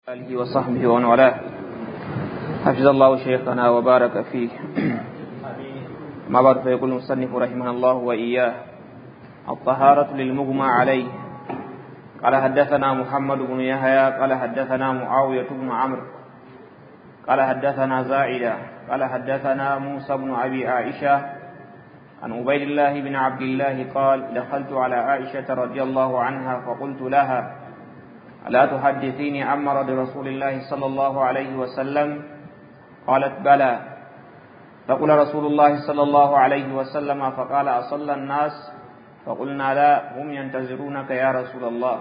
آله وصحبه ومن والاه حفظ الله شيخنا وبارك فيه ما بعد فيقول المصنف رحمه الله وإياه الطهارة للمغمى عليه قال حدثنا محمد بن يحيى قال حدثنا معاوية بن عمرو قال حدثنا زائدة قال حدثنا موسى بن أبي عائشة عن عبيد الله بن عبد الله قال دخلت على عائشة رضي الله عنها فقلت لها ألا تحدثيني عن مرض رسول الله صلى الله عليه وسلم قالت بلى فقل رسول الله صلى الله عليه وسلم فقال أصلى الناس فقلنا لا هم ينتظرونك يا رسول الله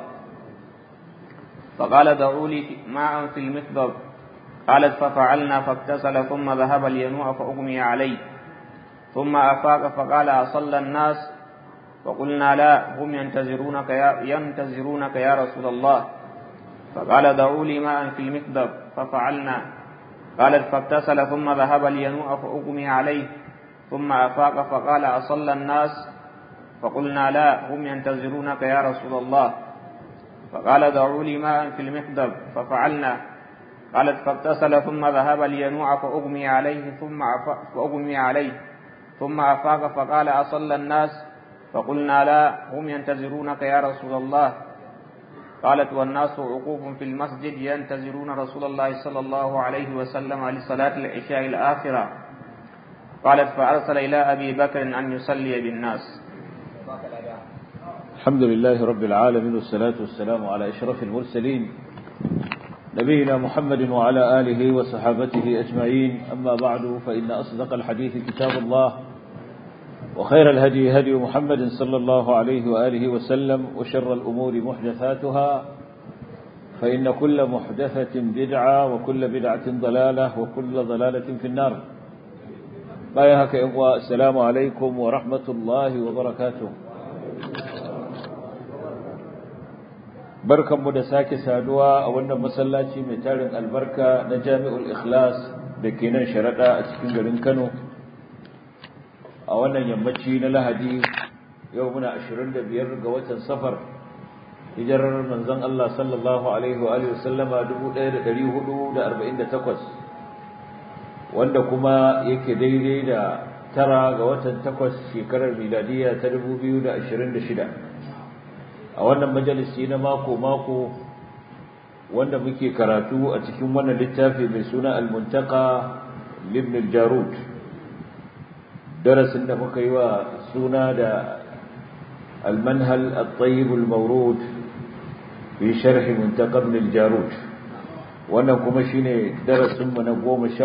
فقال دعوا لي ماء في المخضب قالت ففعلنا فاغتسل ثم ذهب لينوء فأغمي عليه ثم أفاق فقال أصلى الناس فقلنا لا هم ينتظرونك يا, ينتظرونك يا رسول الله فقال دعوا لي ماء في المكذب ففعلنا قالت فاغتسل ثم ذهب لينوء فأغمي عليه ثم أفاق فقال أصلى الناس فقلنا لا هم ينتظرونك يا رسول الله فقال دعوا لي ماء في المكذب ففعلنا قالت فاغتسل ثم ذهب لينوء فأغمي عليه ثم فأغمي عليه ثم أفاق فقال أصلى الناس فقلنا لا هم ينتظرونك يا رسول الله قالت والناس عقوف في المسجد ينتظرون رسول الله صلى الله عليه وسلم لصلاة العشاء الآخرة قالت فأرسل إلى أبي بكر أن يصلي بالناس الحمد لله رب العالمين والصلاة والسلام على إشرف المرسلين نبينا محمد وعلى آله وصحابته أجمعين أما بعد فإن أصدق الحديث كتاب الله وخير الهدي هدي محمد صلى الله عليه وآله وسلم وشر الأمور محدثاتها فإن كل محدثة بدعة وكل بدعة ضلالة وكل ضلالة في النار بايهك السلام عليكم ورحمة الله وبركاته barkanmu da sake saduwa a wannan masallaci mai tarin albarka na jami'ul ikhlas da ke nan sharaɗa a cikin garin kano a wannan yammaci na lahadi yau muna 25 ga watan safar hijirar manzon Allah sallallahu alaihi wa sallama 1448 wanda kuma yake daidai da tara ga watan takwas shekarar miladiya ta 2026 a wannan majalisi na mako-mako wanda muke karatu a cikin wannan littafi mai suna al-muntaka libn al-jarud darasin da muka yi wa suna da al-manhal at-tayyib al-mawrud fi sharh muntaka ibn al-jarud wannan kuma shine darasin mu na 14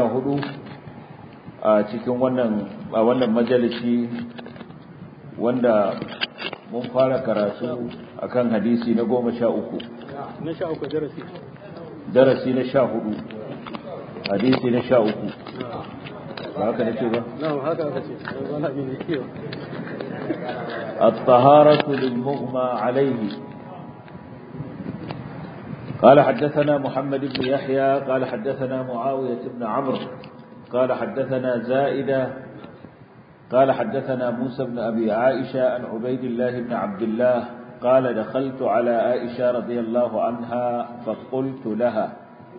a cikin wannan a wannan majalisi wanda mun fara karatu akan hadisi na goma sha uku na sha uku darasi darasi na sha hudu hadisi na sha uku ba haka nake ba na haka aka ce wani abin da kiyo الطهارة للمغمى عليه قال حدثنا محمد بن يحيى قال حدثنا معاوية بن عمرو قال حدثنا زائدة قال حدثنا موسى بن أبي عائشة عن عبيد الله بن عبد الله قال دخلت على عائشة رضي الله عنها فقلت لها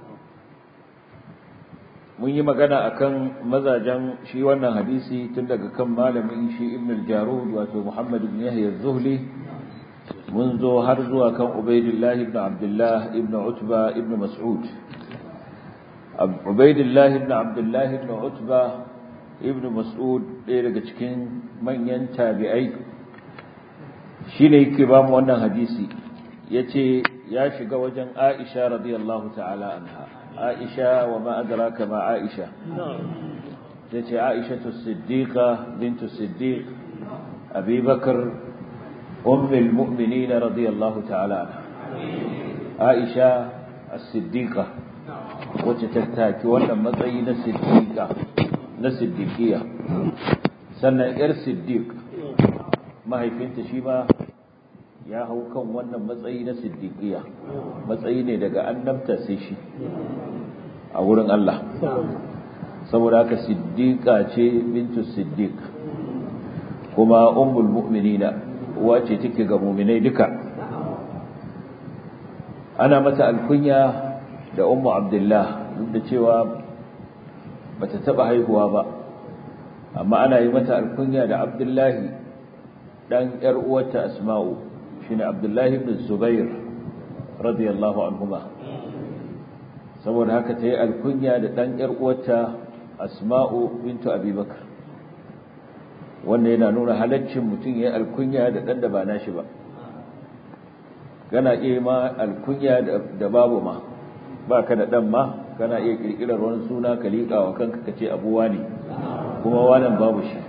mun yi magana akan mazajen shi wannan hadisi tun daga kan malamin shi ibn al-jarud wato muhammad ibn yahya az-zuhli mun zo har zuwa kan ubaidillah ibn abdullah ibn utba ibn mas'ud ubaidillah ibn abdullah ibn utba ibn mas'ud ɗaya daga cikin manyan tabi'ai shine yake ba mu wannan hadisi yace ya shiga wajen Aisha radiyallahu ta'ala anha Aisha wa ma adraka ma Aisha tace Aisha as-siddiqa bint as-siddiq Abi Bakr umm al-mu'minin radiyallahu ta'ala anha Aisha as-siddiqa wacce ta taki wannan matsayi na siddiqa na siddiqiya sannan yar siddiq mahaifinta shi ma ya hau kan wannan matsayi na siddiqiya matsayi ne daga annabta sai shi a wurin Allah saboda haka siddiqa ce bintu siddiq kuma ummul mu'minina uwa ce take ga mu'minai duka ana mata alkunya da ummu abdullah duk da cewa bata taba haihuwa ba amma ana yi mata alkunya da abdullahi dan yar uwarta asma'u shine abdullahi ibn zubair radiyallahu anhuma saboda haka ta yi alkunya da dan yar uwarta asma'u bintu abubakar wanda yana nuna halaccin mutum ya yi alkunya da dan da ba nashi ba kana iya ma alkunya da babu ma ba ka da dan ma kana iya kirkirar wani suna ka liƙa wa kanka ka ce abuwa ne kuma wannan babu shi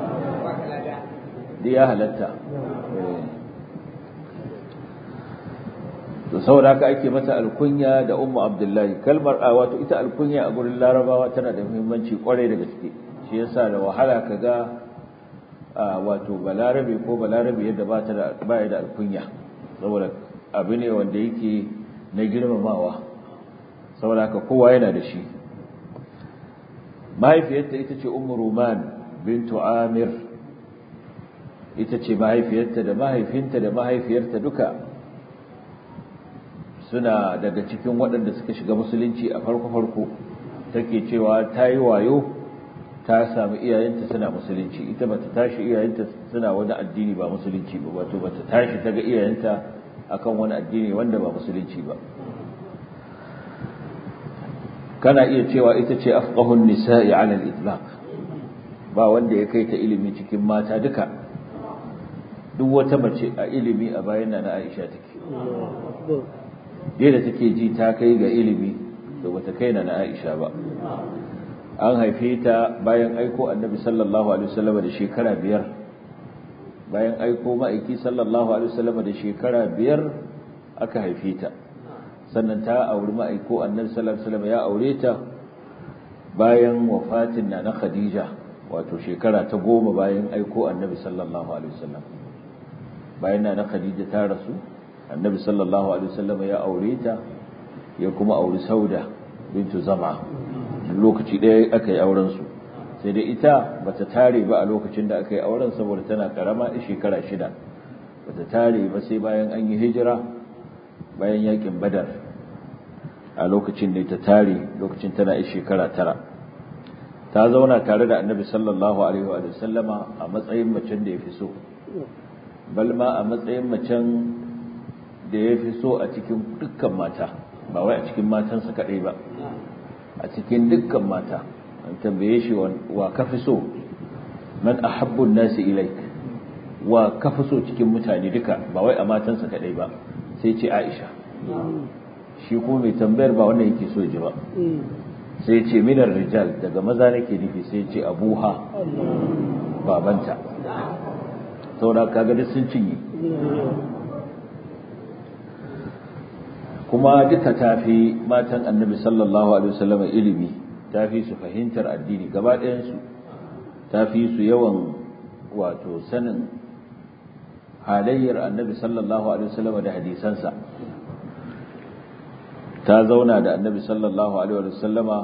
da ya halatta to saboda haka ake mata alkunya da ummu abdullahi kalmar a wato ita alkunya a gurin larabawa tana da muhimmanci kwarai da gaske shi yasa da wahala kaga wato balarabe ko balarabe yadda ba ta da baya da alkunya saboda abu ne wanda yake na girmamawa saboda haka kowa yana da shi mahaifiyarta ita ce ummu ruman bintu amir ita ce mahaifiyarta da mahaifinta da mahaifiyarta duka suna daga cikin waɗanda suka shiga musulunci a farko-farko take cewa ta yi wayo ta sami iyayenta suna musulunci ita bata tashi iyayenta suna wani addini ba musulunci ba wato bata tashi ta ga iyayenta akan wani addini wanda ba musulunci ba kana iya cewa ita ce afqahun nisa'i 'ala al-itlaq ba wanda ya kai ta ilimi cikin mata duka duk wata mace a ilimi a bayan na Aisha take da take ji ta kai ga ilimi da bata kai na Aisha ba an haife ta bayan aiko annabi sallallahu alaihi wasallam da shekara biyar bayan aiko ma'aiki sallallahu alaihi wasallam da shekara biyar aka haife ta sannan ta auri ma'aiko annabi sallallahu alaihi wasallam ya aure ta bayan wafatin na na Khadija wato shekara ta goma bayan aiko annabi sallallahu alaihi wasallam bayan na na Khadija ta rasu annabi sallallahu alaihi wasallam ya aure ta ya kuma auri Sauda bintu Zam'a lokaci ɗaya aka yi auren su sai dai ita bata tare ba a lokacin da aka yi auren saboda tana karama shekara shida bata tare ba sai bayan an yi hijira bayan yakin badar a lokacin da ta tare lokacin tana yi shekara tara ta zauna tare da annabi sallallahu alaihi wa sallama a matsayin macen da ya fi so balma a matsayin macen da ya fi so a cikin dukkan mata ba wai a cikin matansa kaɗai ba a cikin dukkan mata an tambaye shi wa ka fi so man ahabbun nasi ilaik wa ka fi so cikin mutane duka ba wai a matansa kaɗai ba sai ce aisha shi ko mai tambayar ba wannan yake so ji ba sai ce minar rijal daga maza nake nufi sai ce abuha babanta saboda kaga duk sun cinye kuma duka tafi matan annabi sallallahu alaihi wasallam ilimi tafi su fahimtar addini gaba ɗayansu tafi su yawan wato sanin halayyar annabi sallallahu alaihi wasallam da hadisansa ta zauna da annabi sallallahu alaihi wasallama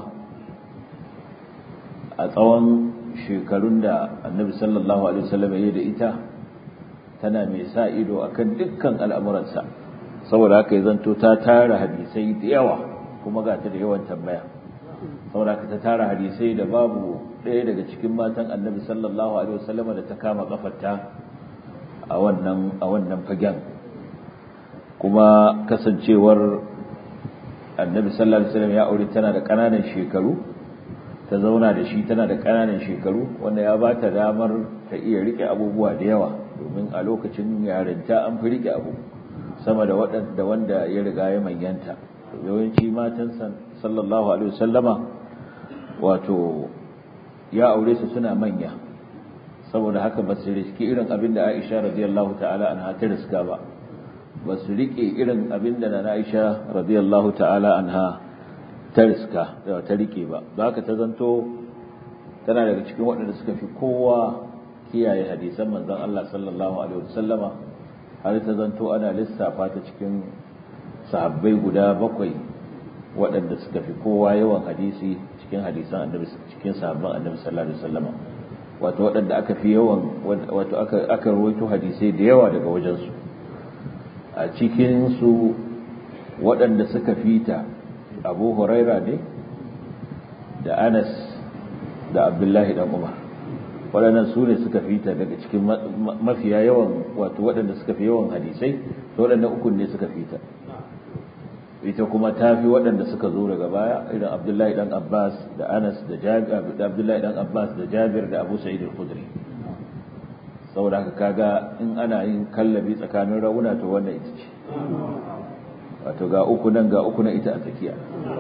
a tsawon shekarun da annabi sallallahu alaihi wasallam ya da ita tana mai sa ido akan dukkan al'amuransa saboda haka ya zanto ta tara hadisai da yawa kuma ga ta da yawan tambaya saboda haka ta tara hadisai da babu ɗaya daga cikin matan annabi sallallahu alaihi wasallama da ta kama kafarta a wannan a wannan fagen kuma kasancewar annabi sallallahu alaihi wasallam ya aure tana da ƙananan shekaru ta zauna da shi tana da ƙananan shekaru wanda ya ba ta damar ta iya rike abubuwa da yawa domin a lokacin yarinta an fi rike abu sama da waɗanda wanda ya riga ya manyanta yawanci matan sallallahu alaihi wasallama wato ya aure su suna manya saboda haka ba su riski irin abin da Aisha radiyallahu ta'ala anha ta riska ba ba su rike irin abin da na Aisha radiyallahu ta'ala anha ta riska da ta rike ba ba haka ta zanto tana daga cikin waɗanda suka fi kowa kiyaye hadisan manzon Allah sallallahu alaihi wasallama har ta zanto ana lissafa ta cikin sahabbai guda bakwai waɗanda suka fi kowa yawan hadisi cikin hadisan annabi cikin sahabban annabi sallallahu alaihi wasallama wato waɗanda aka fi yawan wato aka aka rawaito hadisai da yawa daga wajensu a cikin su waɗanda suka fita abu huraira ne da anas da abdullahi dan umar waɗannan su ne suka fita daga cikin mafiya yawan wato waɗanda suka fi yawan hadisai da waɗannan ukun ne suka fita ita kuma ta fi waɗanda suka zo daga baya irin abdullahi dan abbas da anas da jabir da abdullahi dan abbas da jabir da abu sa'id al-khudri saboda haka kaga in ana yin kallabi tsakanin rauna to wannan ita ce wato ga uku nan ga uku nan ita a tsakiya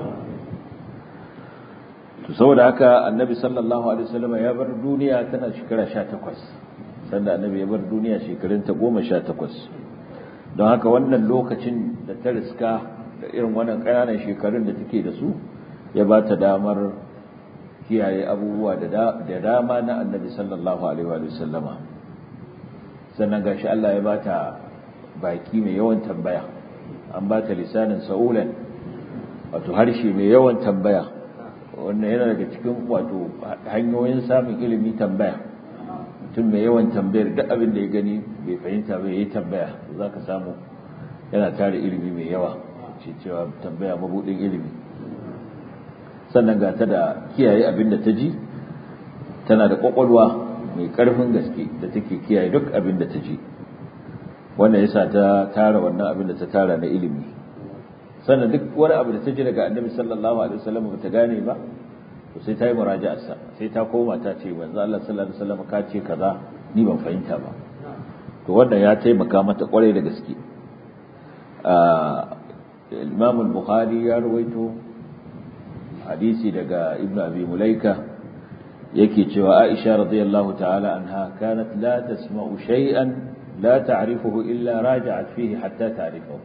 to saboda haka annabi sallallahu alaihi wasallam ya bar duniya tana shekara 18 sanda annabi ya bar duniya shekarun ta 18 don haka wannan lokacin da ta riska da irin wannan ƙananan shekarun da take da su ya ba ta damar kiyaye abubuwa da dama na annabi sallallahu alaihi wa sallama sannan gashi Allah ya ba ta baki mai yawan tambaya an ba ta lisanin sa'ulan wato harshe mai yawan tambaya wannan yana daga cikin wato hanyoyin samun ilimi tambaya mutum mai yawan tambayar duk abin da ya gani bai fahimta bai yi tambaya za ka samu yana tare ilimi mai yawa ce cewa tambaya mabudin ilimi sannan ga ta da kiyaye abin da ta ji tana da kwakwalwa mai karfin gaske da take kiyaye duk abin da ta ji wannan yasa ta tara wannan abin da ta tara na ilimi sannan duk wani abu da ta ji daga annabi sallallahu alaihi wasallam ba ta gane ba to sai ta yi muraja'arsa sai ta koma ta ce manzo Allah sallallahu alaihi wasallam ka ce kaza ni ban fahimta ba to wannan ya taimaka mata kwarai da gaske Imam al-Bukhari ya rawaito hadisi daga Ibn Abi Mulaika yake cewa Aisha radiyallahu ta'ala anha kanat la tasma'u shay'an la ta'rifuhu illa raja'at fihi hatta ta'rifahu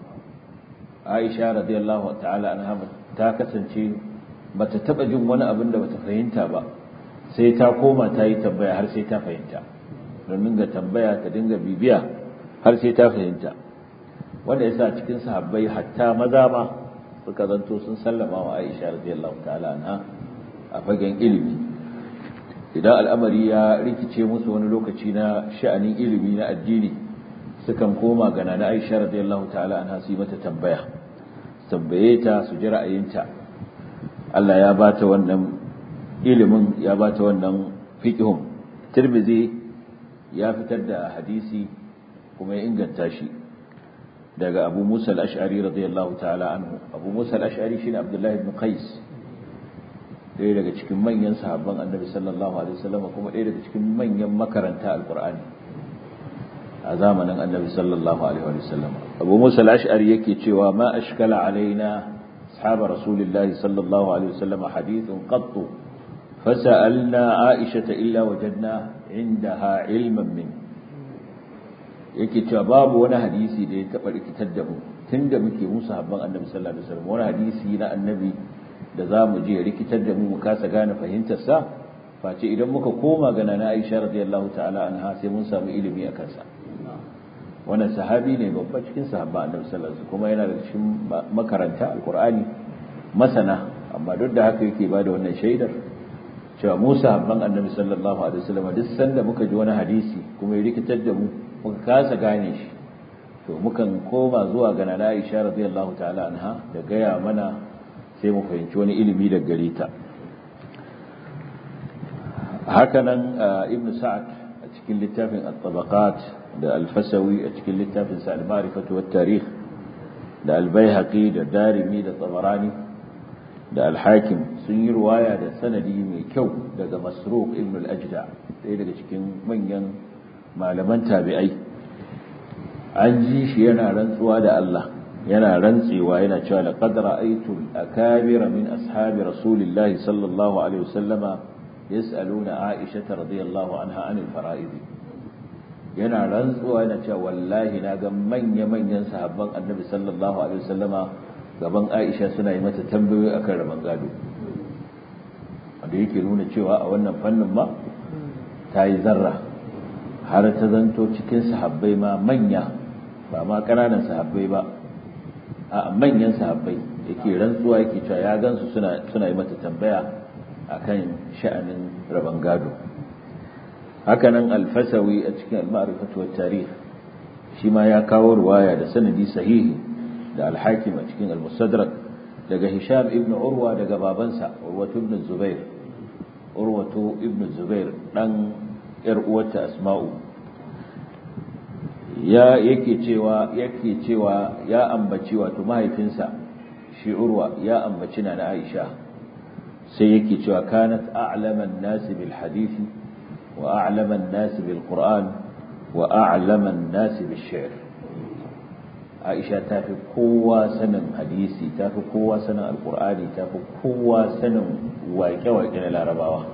Aisha radiyallahu ta'ala anha ta kasance bata taba jin wani abin da bata fahimta ba sai ta koma ta yi tambaya har sai ta fahimta don dinga tambaya ta dinga bibiya har sai ta fahimta wanda yasa cikin sahabbai hatta maza ma suka zanto sun sallama wa Aisha radiyallahu ta'ala anha a fagen ilimi idan al'amari ya rikice musu wani lokaci na sha'anin ilimi na addini sukan koma ga nana Aisha radiyallahu ta'ala anha su yi mata tambaya tambaye ta su ji ra'ayinta Allah ya bata wannan ilimin ya bata wannan fiqhun Tirmidhi ya fitar da hadisi kuma ya inganta shi daga Abu Musa al-Ash'ari radiyallahu ta'ala anhu Abu Musa al-Ash'ari shine Abdullah ibn Qais ɗaya daga cikin manyan sahabban Annabi sallallahu alaihi wasallam kuma ɗaya daga cikin manyan makaranta al-Qur'ani a zamanin Annabi sallallahu alaihi wasallam Abu Musa al-Ash'ari yake cewa ma ashkala alaina أصحاب رسول الله صلى الله عليه وسلم حديث قط فسألنا عائشة إلا وجدنا عندها علما منه yake cewa babu wani hadisi da ya taɓa rikitar da mu tun da muke musu habban annabi sallallahu alaihi wasallam wani hadisi na annabi da za mu je rikitar da mu mu kasa gane fahimtar sa face idan muka koma ga nana Aisha radiyallahu ta'ala anha sai mun samu ilimi a kansa wannan sahabi ne babba cikin sahabba annabi sallallahu alaihi wasallam kuma yana da cikin makaranta alqur'ani masana amma duk da haka yake bada wannan shaidar cewa mu sahabban annabi sallallahu alaihi wasallam duk sanda muka ji wani hadisi kuma ya rikitar da mu muka kasa gane shi to mukan koma zuwa ga nana Aisha radiyallahu ta'ala anha da gaya mana sai mu fahimci wani ilimi daga gare ta hakanan ibnu sa'ad a cikin littafin at-tabaqat da alfasawi a cikin littafin sa al-ma'rifatu wat tarikh da al-baihaqi da darimi da tabarani da al-hakim sun yi ruwaya da sanadi mai kyau daga masruq ibn al-ajda ɗaya daga cikin manyan malaman tabi'ai an ji shi yana rantsuwa da Allah yana rantsewa yana cewa laqad ra'aytu al-akabira min ashabi rasulillahi sallallahu alaihi wasallama yas'aluna aisha radiyallahu anha anil fara'id yana rantsuwa yana cewa wallahi na ga manya-manyan sahabban annabi sallallahu alaihi wasallama gaban Aisha suna yi mata tambayoyi akan rabon gado wanda yake nuna cewa a wannan fannin ma ta yi zarra har ta zanto cikin sahabbai ma manya ba ma ƙananan sahabbai ba a manyan sahabbai yake rantsuwa yake cewa ya gansu suna suna yi mata tambaya akan sha'anin rabon gado hakanan alfasawi a cikin al-ma'rifatu wat tarikh shi ma ya kawo ruwaya da sanadi sahihi da al-hakim a cikin al-mustadrak daga hisham ibn urwa daga babansa urwatu ibn zubair urwatu ibn zubair dan yar uwarta asma'u ya yake cewa yake cewa ya ambaci wato mahaifinsa shi urwa ya ambaci na Aisha sai yake cewa kanat a'laman nasi bil hadisi wa a'laman nasi bil qur'an wa a'laman nasi bil shi'r Aisha ta fi kowa sanin hadisi ta fi kowa sanin alqur'ani ta fi kowa sanin waƙe-waƙe na larabawa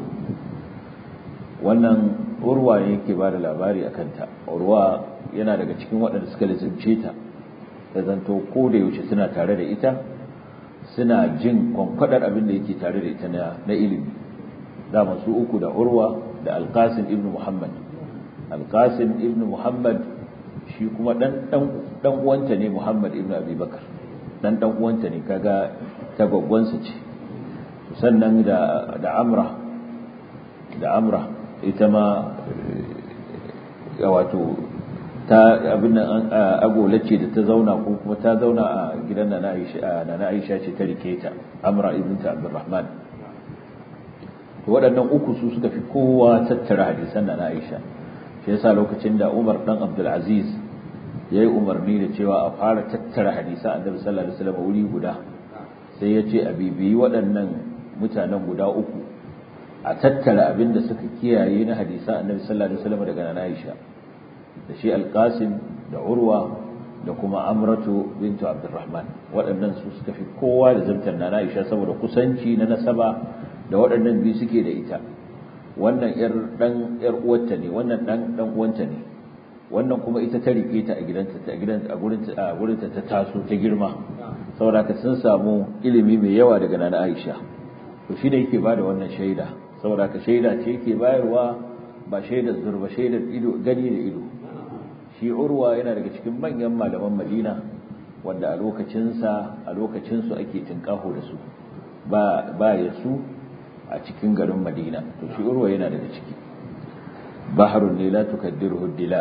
wannan urwa ne yake ba da labari a kanta urwa yana daga cikin waɗanda suka lizimce ta ta zanto ko da yaushe suna tare da ita suna jin kwankwadar abin da yake tare da ita na ilimi da masu uku da urwa da alkasim ibn muhammad alkasim ibn muhammad shi kuma dan uwanta ne muhammad ibn abubakar dan dan uwanta ne kaga ta gwaggwansa ce sannan da amra da amra ita ma wato ta abin nan agola ce da ta zauna ko kuma ta zauna a gidan na Aisha na Aisha ce ta rike ta Amra ibn ta Abdurrahman to waɗannan uku su suka fi kowa tattara hadisan na Aisha shi yasa lokacin da Umar dan Abdul Aziz yayi umarni da cewa a fara tattara hadisan Annabi sallallahu alaihi wasallam wuri guda sai ya ce a bibiyi waɗannan mutanen guda uku a tattara abin da suka kiyaye na hadisan Annabi sallallahu alaihi wasallam daga na Aisha da shi alƙasim da urwa da kuma amratu bintu abdurrahman waɗannan su suka fi kowa da zamtar na aisha saboda kusanci na nasaba da waɗannan biyu suke da ita wannan yar dan yar uwarta ne wannan dan dan uwanta ne wannan kuma ita ta rike ta a gidanta a gidanta a gurin a gurin ta taso ta girma saboda ka sun samu ilimi mai yawa daga nana aisha to shi da yake bada wannan shaida saboda ka shaida ce yake bayarwa ba shaidar zurba shaidar ido gani da ido shi urwa yana daga cikin manyan malaman madina wanda a lokacinsa a lokacinsu ake tinkaho da su ba ba ya su a cikin garin madina to shi urwa yana daga ciki baharun ne la tukaddiruhu dila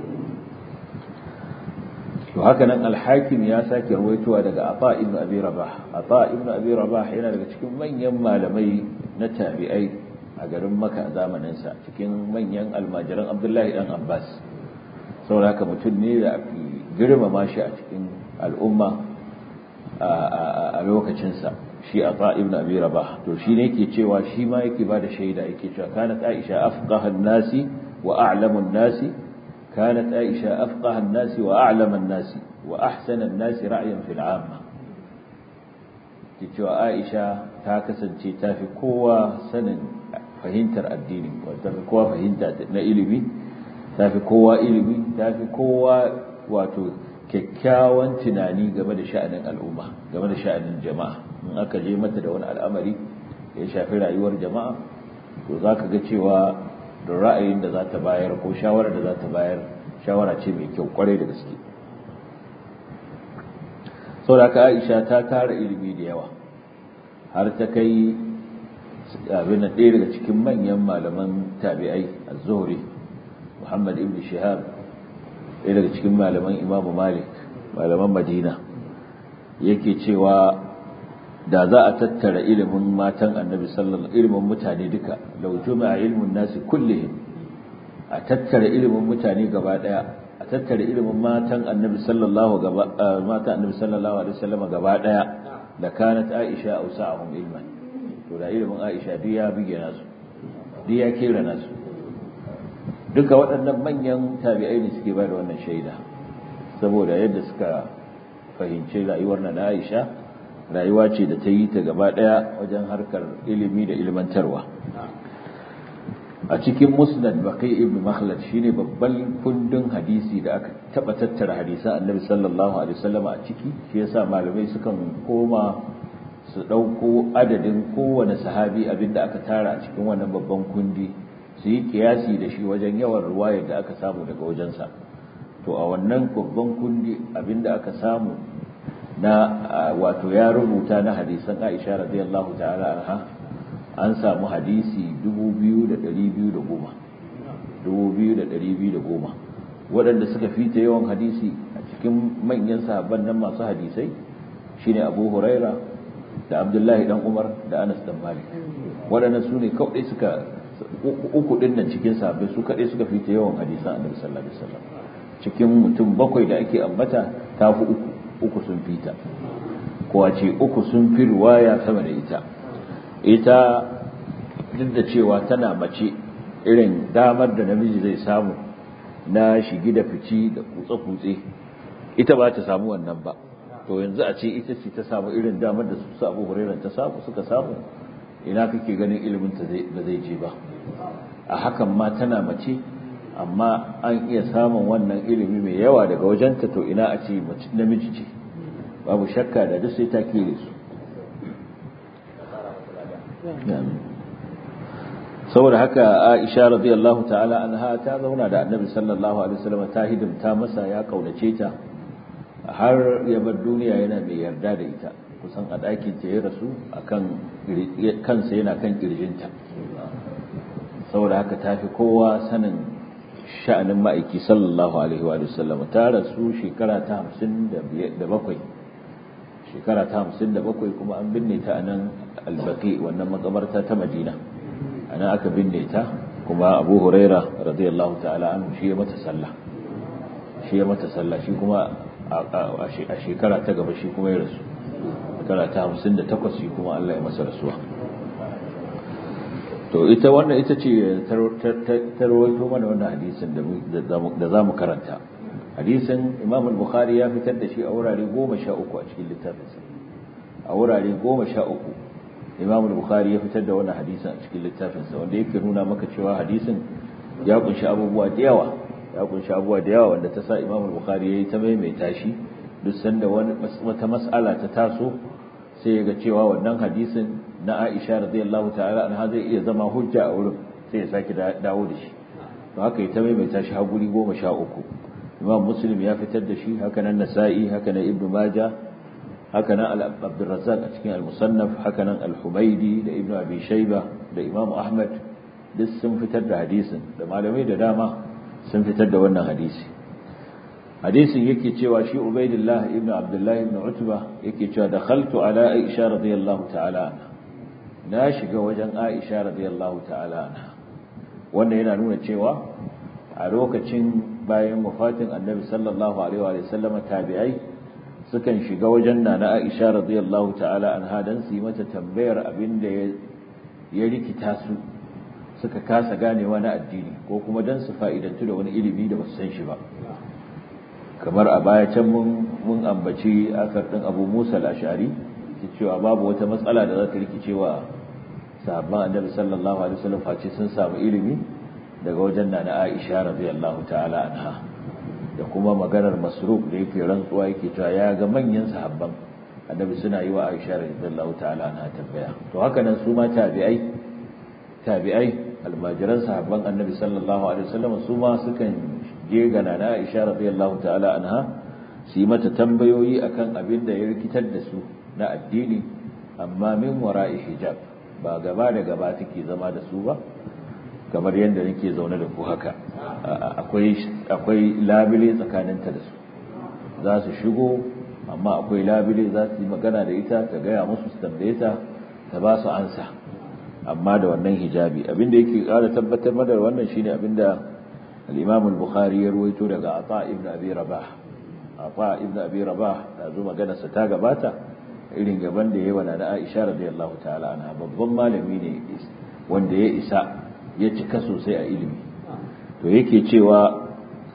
to haka nan al-hakim ya sake ruwaitowa daga ata ibn abi rabah ata ibn abi rabah yana daga cikin manyan malamai na tabi'ai a garin maka zamanin sa cikin manyan almajiran abdullahi dan abbas saboda haka mutum ne da ake girmama shi a cikin al'umma a lokacinsa shi a ibn abi rabah to shi ne yake cewa shi ma yake ba da shaida yake cewa kanat aisha afqahan nasi wa a'lamun nasi كانت عائشة أفقه الناس وأعلم الناس وأحسن الناس رأيا في العامة تجوا عائشة تاكسن تافي قوة سنن فهنتر الدين وتافي قوة فهنتر إلمي تافي قوة إلمي تافي قوة واتو kyakkyawan tunani game da sha'anin al'umma game da sha'anin jama'a in aka je mata da wani al'amari ya shafi rayuwar jama'a to za ka ga cewa da ra'ayin da za ta bayar ko shawarar da za ta bayar shawara ce mai kyau kwarai da gaske sau da aisha ta tara ilimi da yawa har ta kai abin ɗaya daga cikin manyan malaman tabi'ai a zuhri muhammad ibn shihab ɗaya daga cikin malaman imamu malik malaman madina yake cewa da za a tattara ilimin matan annabi sallallahu ilimin mutane duka law juma'a ilmun nasi kullihim a tattara ilimin mutane gaba daya a tattara ilimin matan annabi sallallahu gaba matan annabi sallallahu alaihi wasallam gaba daya da kanat aisha ausa'ahum ilman to da ilimin aisha duk ya bige nasu duk ya kera nasu duka waɗannan manyan tabi'ai ne suke ba da wannan shaida saboda yadda suka fahimci rayuwar na aisha rayuwa ce da ta yi ta gaba ɗaya wajen harkar ilimi da ilmantarwa a cikin musnad baqi ibn makhlad shine babban kundin hadisi da aka taba tattara hadisan annabi sallallahu alaihi wasallam a ciki shi yasa malamai sukan koma su dauko adadin kowane sahabi abinda aka tara a cikin wannan babban kundi su yi kiyasi da shi wajen yawan ruwayar da aka samu daga wajensa to a wannan babban kundi abinda aka samu na wato ya rubuta na hadisan Aisha radiyallahu ta'ala anha an samu hadisi 2210 2210 waɗanda suka fita yawan hadisi a cikin manyan sahabban nan masu hadisai shine Abu Huraira da abdullahi dan umar da anas dan malik waɗannan su ne kawai suka uku ɗin nan cikin sahabbai su kaɗai suka fita yawan hadisan annabi sallallahu alaihi wasallam cikin mutum bakwai da ake ambata ta fi uku uku sun fita ko a ce uku sun fi ruwaya sama da ita ita duk da cewa tana mace irin damar da namiji zai samu na shigi da fici da kutse-kutse ita ba ta samu wannan ba to yanzu a ce ita ce ta samu irin damar da su abu hurairar ta samu suka samu ina kake ganin ilimin ta ba zai je ba a hakan ma tana mace amma an iya samun wannan ilimi mai yawa daga wajenta to ina a ce namiji ce babu shakka da duk sai ta kere su saboda haka Aisha radiyallahu ta'ala anha ta zauna da Annabi sallallahu alaihi wasallam ta hidimta masa ya kaunace ta har ya bar duniya yana mai yarda da ita kusan a ɗakin ta ya rasu akan kansa yana kan kirjinta saboda haka ta fi kowa sanin sha'anin ma'aiki sallallahu alaihi wa sallam ta rasu shekara ta 57 shekara ta 57 kuma an binne ta a nan albaqi wannan makabarta ta Madina ana aka binne ta kuma Abu Huraira radiyallahu ta'ala anhu shi ya mata sallah shi ya mata sallah shi kuma a shekara ta gaba shi kuma ya rasu shekara ta 58 shi kuma Allah ya masa rasuwa to ita wannan ita ce ta rawaito mana wannan hadisin da za mu karanta hadisin Imam al-Bukhari ya fitar da shi a wurare 13 a cikin littafinsa a wurare 13 imam al-bukhari ya fitar da wannan hadisin a cikin littafinsa wanda yake nuna maka cewa hadisin ya kunshi abubuwa da yawa ya kunshi abubuwa da yawa wanda ta sa imam al-bukhari yayi ta maimaita shi duk sanda wani wata mas'ala ta taso sai ya ga cewa wannan hadisin na Aisha radiyallahu ta'ala anha zai iya zama hujja a wurin sai ya saki dawo da shi to haka ya ta maimaita shi har guri 13 imam muslim ya fitar da shi haka nan nasa'i haka nan ibnu majah haka nan Abdurrazzaq a cikin al-Musannaf haka nan al-Humaydi da Ibn Abi Shayba da Imam Ahmad duk sun fitar da hadisin da malamai da dama sun fitar da wannan hadisi hadisin yake cewa shi Ubaidillah ibn Abdullah ibn Utba yake cewa dakhaltu ala Aisha radiyallahu ta'ala anha na shiga wajen Aisha radiyallahu ta'ala anha wannan yana nuna cewa a lokacin bayan wafatin Annabi sallallahu alaihi wa sallama tabi'ai sukan shiga wajen nana Aisha radiyallahu ta'ala anha dan su yi mata tambayar abin da ya rikita su suka kasa ganewa na addini ko kuma dan su fa'idantu da wani ilimi da basu san shi ba kamar a baya can mun mun ambaci asar din Abu Musa al-Ash'ari cewa babu wata matsala da za ta rikicewa sahabban Annabi sallallahu alaihi wasallam face sun samu ilimi daga wajen nana Aisha radiyallahu ta'ala anha da kuma maganar masruf da yake rantsuwa yake cewa ya ga manyan sahabban annabi suna yi wa Aisha radiyallahu ta'ala anha tambaya to haka nan su ma tabi'ai tabi'ai almajiran sahabban annabi sallallahu alaihi wasallam su ma sukan je ga nana Aisha radiyallahu ta'ala anha su yi mata tambayoyi akan abin da ya rikitar da su na addini amma min wara'i hijab ba gaba da gaba take zama da su ba kamar yadda nake zaune da ku haka akwai labile tsakaninta da su za su shigo amma akwai labile za su yi magana da ita ta gaya musu su tambaye ta ta ba su ansa amma da wannan hijabi abinda yake kara tabbatar da wannan shine abinda al-Imam al-Bukhari ya ruwaito daga Ata ibn Abi Rabah Ata ibn Abi Rabah da zo magana sa ta gabata irin gaban da yayi wa na Aisha radiyallahu ta'ala anha babban malami ne wanda ya isa ya cika sosai a ilimi to yake cewa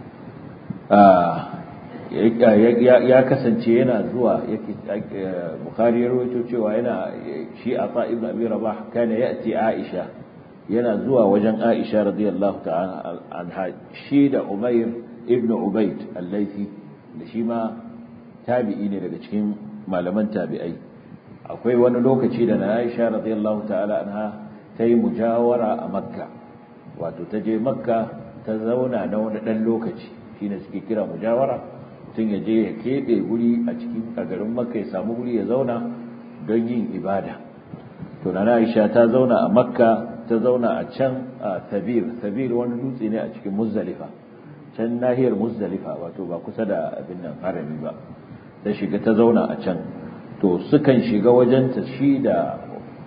ya kasance yana zuwa bukari ya rawaito cewa yana shi a ibn abi rabah kana ya'ti aisha yana zuwa wajen aisha radiyallahu ta'ala anha shi da umair ibn ubayd al-laythi da shi ma tabi'i ne daga cikin malaman tabi'ai akwai wani lokaci da na aisha radiyallahu ta'ala anha ta yi mujawara a makka wato ta je makka ta zauna na wani ɗan lokaci shine suke kira mujawara mutum ya je ya keɓe guri a cikin a garin makka ya samu guri ya zauna don yin ibada to na aisha ta zauna a makka ta zauna a can a sabir sabir wani dutse ne a cikin muzdalifa can nahiyar muzdalifa wato ba kusa da abin nan harami ba ta shiga ta zauna a can to sukan shiga wajenta shi da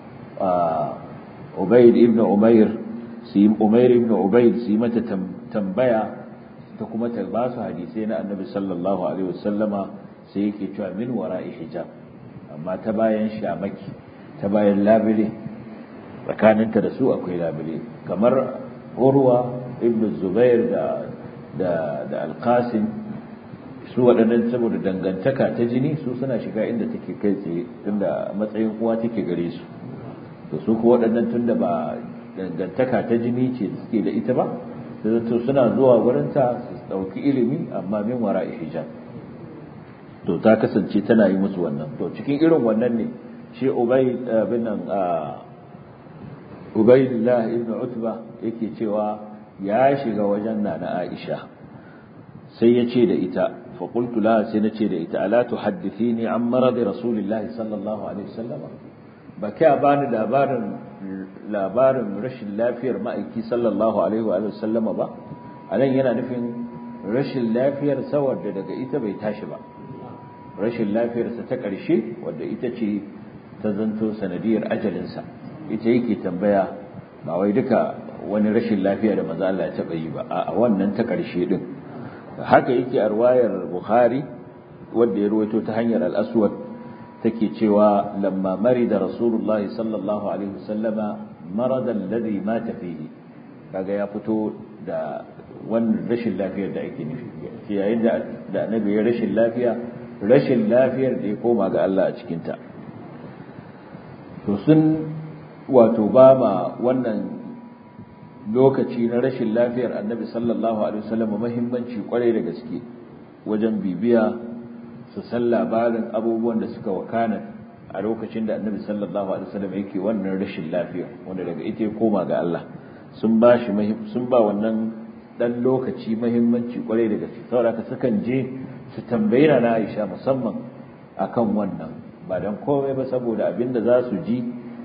ubaid ibn umair su yi umair ibn ubaid su yi mata tambaya ta kuma ta ba su hadisai na annabi sallallahu alaihi wasallama sai yake cewa min wara'i hijab amma ta bayan shamaki ta bayan labile tsakaninta da su akwai labile kamar urwa ibn zubair da da da alqasim su waɗannan saboda dangantaka ta jini su suna shiga inda take kai tsaye tunda matsayin uwa take gare su to su ko waɗannan tunda ba dangantaka ta jini ce suke da ita ba sai zato suna zuwa gurinta su ɗauki ilimi amma min wara hijab to ta kasance tana yi musu wannan to cikin irin wannan ne shi ubay bin nan ubaydullah ibn utba yake cewa ya shiga wajen nana aisha sai ya ce da ita fa qultu la sai na ce da ita ala tuhaddithini an marad rasulillahi sallallahu alaihi wasallam ba ka bani labarin labarin rashin lafiyar ma'aiki sallallahu alaihi wa sallam ba anan yana nufin rashin lafiyar saboda daga ita bai tashi ba rashin lafiyarsa ta ƙarshe wadda ita ce ta zanto sanadiyar ajalinsa ita yake tambaya ba wai duka wani rashin lafiya da maza Allah ya taɓa yi ba a wannan ta ƙarshe ɗin haka yake a ruwayar bukhari wadda ya ruwaito ta hanyar al'aswad take cewa lamma mari da rasulullahi sallallahu alaihi wasallama maradan ladhi mata fihi kaga ya fito da wannan rashin lafiyar da ake nufi yayin da da annabi ya rashin lafiya rashin lafiyar da ya koma ga Allah a cikinta to sun wato ba ma wannan lokaci na rashin lafiyar annabi sallallahu alaihi wasallam muhimmanci kwarai da gaske wajen bibiya su san labarin abubuwan da suka wakana a lokacin da annabi sallallahu alaihi wasallam yake wannan rashin lafiya wanda daga ita ya koma ga Allah sun ba shi sun ba wannan dan lokaci muhimmanci kwarai da gaske saboda ka sukan je su tambayi na Aisha musamman akan wannan ba dan komai ba saboda abinda za su ji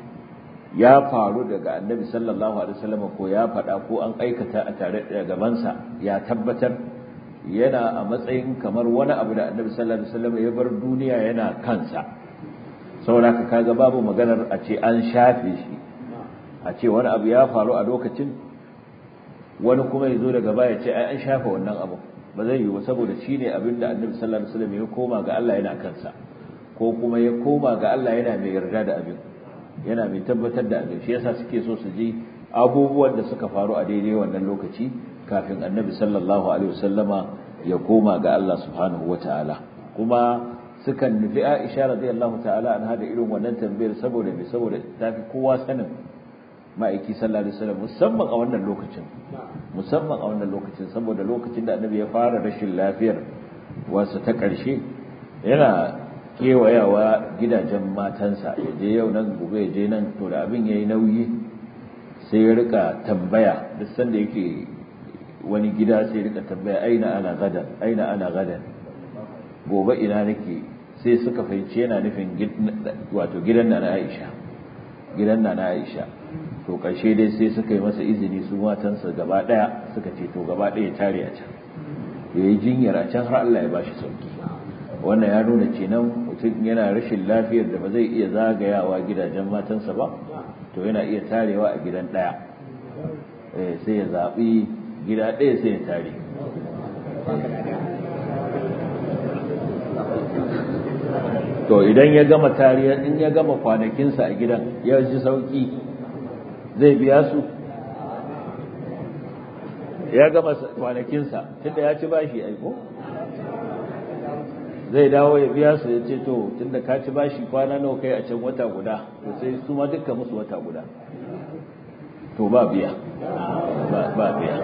ya faru daga annabi sallallahu alaihi wasallam ko ya faɗa ko an aikata a tare da gabansa ya tabbatar yana a matsayin kamar wani abu da annabi sallallahu alaihi wasallam ya bar duniya yana kansa saboda ka kaga babu maganar a ce an shafe shi a ce wani abu ya faru a lokacin wani kuma ya zo daga baya ce ai an shafe wannan abu ba zai yi ba saboda shi ne abin da annabi sallallahu alaihi wasallam ya koma ga Allah yana kansa ko kuma ya koma ga Allah yana mai yarda da abin yana mai tabbatar da abin shi yasa suke so su ji abubuwan da suka faru a daidai wannan lokaci kafin annabi sallallahu alaihi wasallama ya koma ga Allah subhanahu wataala kuma sukan nufi Aisha radiyallahu ta'ala anha da irin wannan tambayar saboda me saboda tafi kowa sanin ma'aiki sallallahu alaihi wasallam musamman a wannan lokacin musamman a wannan lokacin saboda lokacin da annabi ya fara rashin lafiyar wasu ta ƙarshe yana kewayawa gidajen matansa ya je yau nan gobe ya je nan to da abin yayi nauyi sai ya rika tambaya duk sanda yake wani gida sai ya rika tambaya aina ana gadan aina ana gadan gobe ina nake sai suka fahimci yana nufin wato gidan na Aisha gidan na Aisha to ƙarshe dai sai suka yi masa izini su matansa gaba ɗaya suka ce to gaba ɗaya tare a can ya yi jinyar a can har Allah ya bashi sauki wannan ya nuna kenan mutum yana rashin lafiyar da ba zai iya zagayawa gidajen matansa ba to yana iya tarewa a gidan ɗaya sai ya zaɓi gida ɗaya sai ya tare to idan ya gama tariya in ya gama kwanakinsa a gidan ya ji sauki zai biya su ya gama kwanakinsa tunda ya ci bashi aiko zai dawo ya biya su ya ce to tunda ka ci bashi kwana nawa kai a can wata guda to sai su ma duka musu wata guda to ba biya ba biya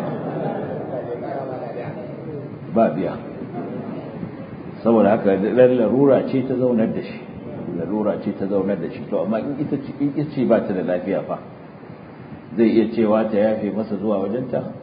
ba biya saboda haka larura ce ta zaunar da shi larura ce ta zaunar da shi to amma in ita ce in ita ce ba ta da lafiya fa zai iya cewa ta yafe masa zuwa wajenta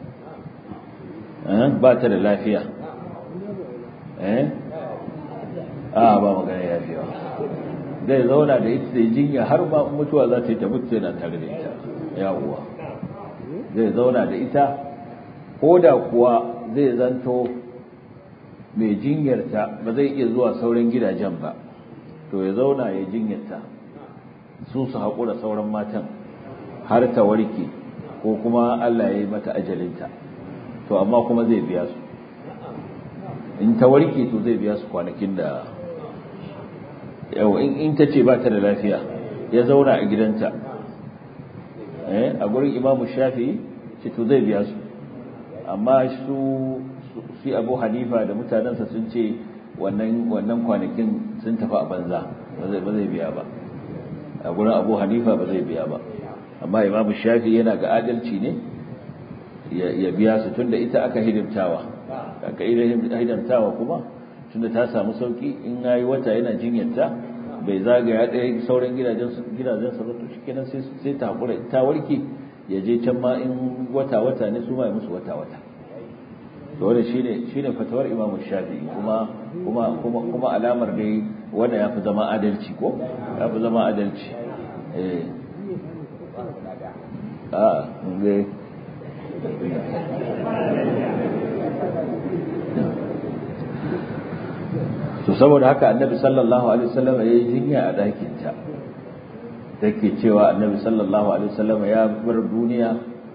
ba ta da lafiya eh a ba magana yafewa zai zauna da ita da jinya har ba mutuwa za ta yi ta mutu yana tare da ita yawuwa zai zauna da ita ko da kuwa zai zanto mai jinyarta ba zai iya zuwa sauran gidajen ba to ya zauna ya jinyarta su su haƙura sauran matan har ta warke ko kuma Allah ya yi mata ajalinta to amma kuma zai biya su in ta warke to zai biya su kwanakin da yau in ta ce ba ta da lafiya ya zauna a gidanta a gurin imamu shafi ce to zai biya su amma su shi abu hanifa da mutanensa sun ce wannan kwanakin sun tafi a banza ba zai biya ba a gurin abu hanifa ba zai biya ba amma imamu shafi yana ga adalci ne ya biya su tunda ita aka hidimtawa aka hidimtawa kuma tunda ta samu sauki in yayi wata yana jinyarta bai zagaya ɗaya sauran gidajen gidajen sa to shikenan sai sai ta hakura ta warke ya je can ma in wata wata ne su ma ya musu wata wata to wannan shine shine fatawar Imam Shafi'i kuma kuma kuma kuma alamar dai wanda yafi zama adalci ko yafi zama adalci eh a ne to saboda haka annabi sallallahu alaihi wasallam ya yi jinya a ɗakin ta take cewa annabi sallallahu alaihi wasallam ya bar duniya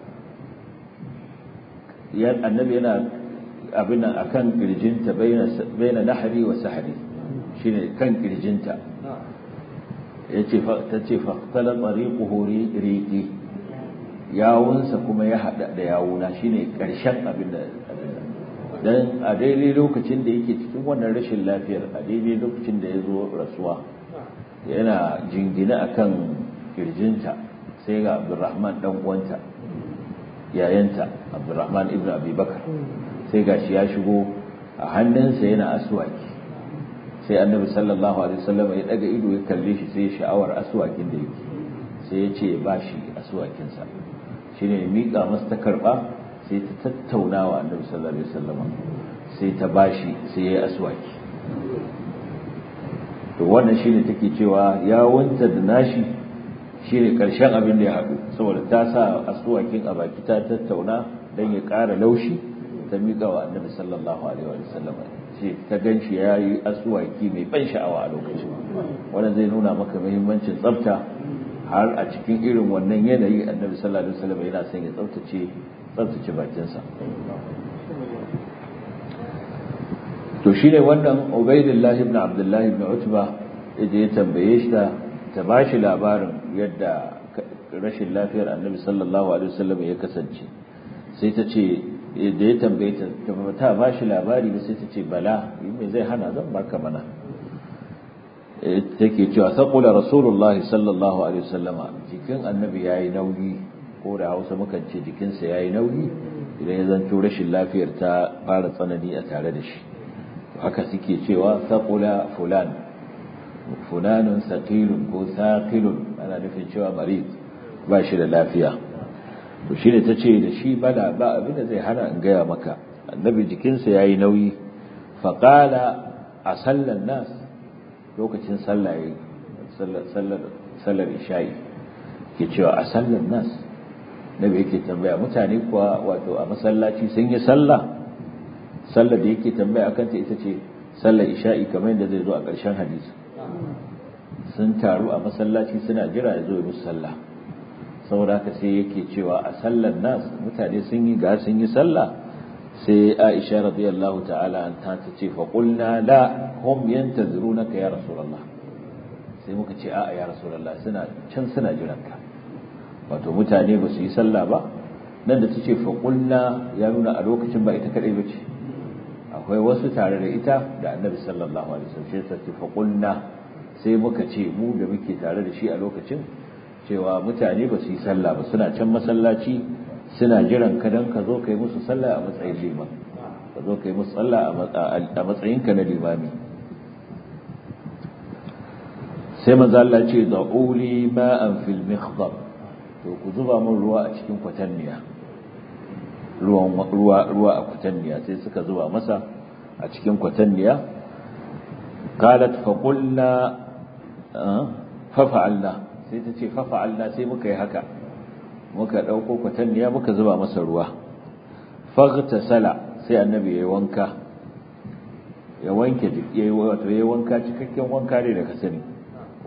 ya annabi yana abin nan akan kirjinta baina baina nahri wa sahri shine kan kirjinta yace fa tace fa qala tariquhu riqi yawunsa kuma ya hada da yawuna shine karshen abin da dan a daidai lokacin da yake cikin wannan rashin lafiyar a daidai lokacin da ya zo rasuwa yana jingina akan kirjinta sai ga abdurrahman dan uwanta yayanta abdurrahman ibn abi bakar sai gashi ya shigo a hannunsa yana aswaki sai annabi sallallahu alaihi wasallam ya daga ido ya kalle shi sai sha'awar aswakin da yake sai ya ce ba shi aswakinsa shine ya miƙa masa ta karɓa sai ta tattauna wa annabi sallallahu alaihi wasallam sai ta bashi sai yayi aswaki to wannan shine take cewa ya wanta da nashi shine karshen abin da ya haɗu saboda ta sa aswakin a baki ta tattauna dan ya ƙara laushi ta miƙa wa annabi sallallahu alaihi wasallam ce ta ganshi yayi aswaki mai ban sha'awa a lokacin wannan zai nuna maka muhimmancin tsafta har a cikin irin wannan yanayi annabi sallallahu alaihi wasallam yana son ya tsaftace tsaftace bakinsa to shine wannan Ubaydullah ibn Abdullah ibn Utba yaje ya tambaye shi ta ta bashi labarin yadda rashin lafiyar Annabi sallallahu alaihi wasallam ya kasance sai ta ce da ya tambaye ta ta bashi labari ba sai ta ce bala me zai hana zan baka mana take cewa saqula rasulullahi sallallahu alaihi wasallama jikin annabi yayi nauyi ko da hausa mukan ce jikinsa ya yi nauyi idan ya zanto rashin lafiyar ta fara tsanani a tare da shi haka suke cewa saƙula fulan fulanun saƙilun ko saƙilun ana nufin cewa marid ba shi da lafiya to shi ne ta ce da shi bala ba abin da zai hana in gaya maka annabi jikinsa ya yi nauyi faƙala a sallan nas lokacin sallah ya sallar isha'i ke cewa a sallan nas nabi yake tambaya mutane kuwa wato a masallaci sun yi sallah sallar da yake tambaya akan ta ita ce sallar isha'i kamar yadda zai zo a ƙarshen hadisi sun taru a masallaci suna jira ya zo musu sallah saboda haka sai yake cewa a sallar nas mutane sun yi ga sun yi sallah sai Aisha radiyallahu ta'ala an ta ce fa qulna la hum yantazirunaka ya rasulullah sai muka ce a'a ya rasulullah suna can suna jiranka wato mutane ba su yi sallah ba nan da ta ce faƙulna ya nuna a lokacin ba ita kaɗai ba ce akwai wasu tare da ita da annabi sallallahu alaihi wasallam sai ta ce faƙulna sai muka ce mu da muke tare da shi a lokacin cewa mutane ba su yi sallah ba suna can masallaci suna jiran ka dan ka zo kai musu sallah a matsayin liman ka zo kai musu sallah a matsayin ka na limami sai manzo Allah ce da'uli ma'an fil mikhdab to ku zuba min ruwa a cikin kwatanniya ruwan ruwa ruwa a kwatanniya sai suka zuba masa a cikin kwatanniya qalat fa qulna fa fa'alna sai ta ce fa fa'alna sai muka yi haka muka dauko kwatanniya muka zuba masa ruwa faghtasala sai annabi yayi wanka ya wanke yayi wato yayi wanka cikakken wanka ne da ka sani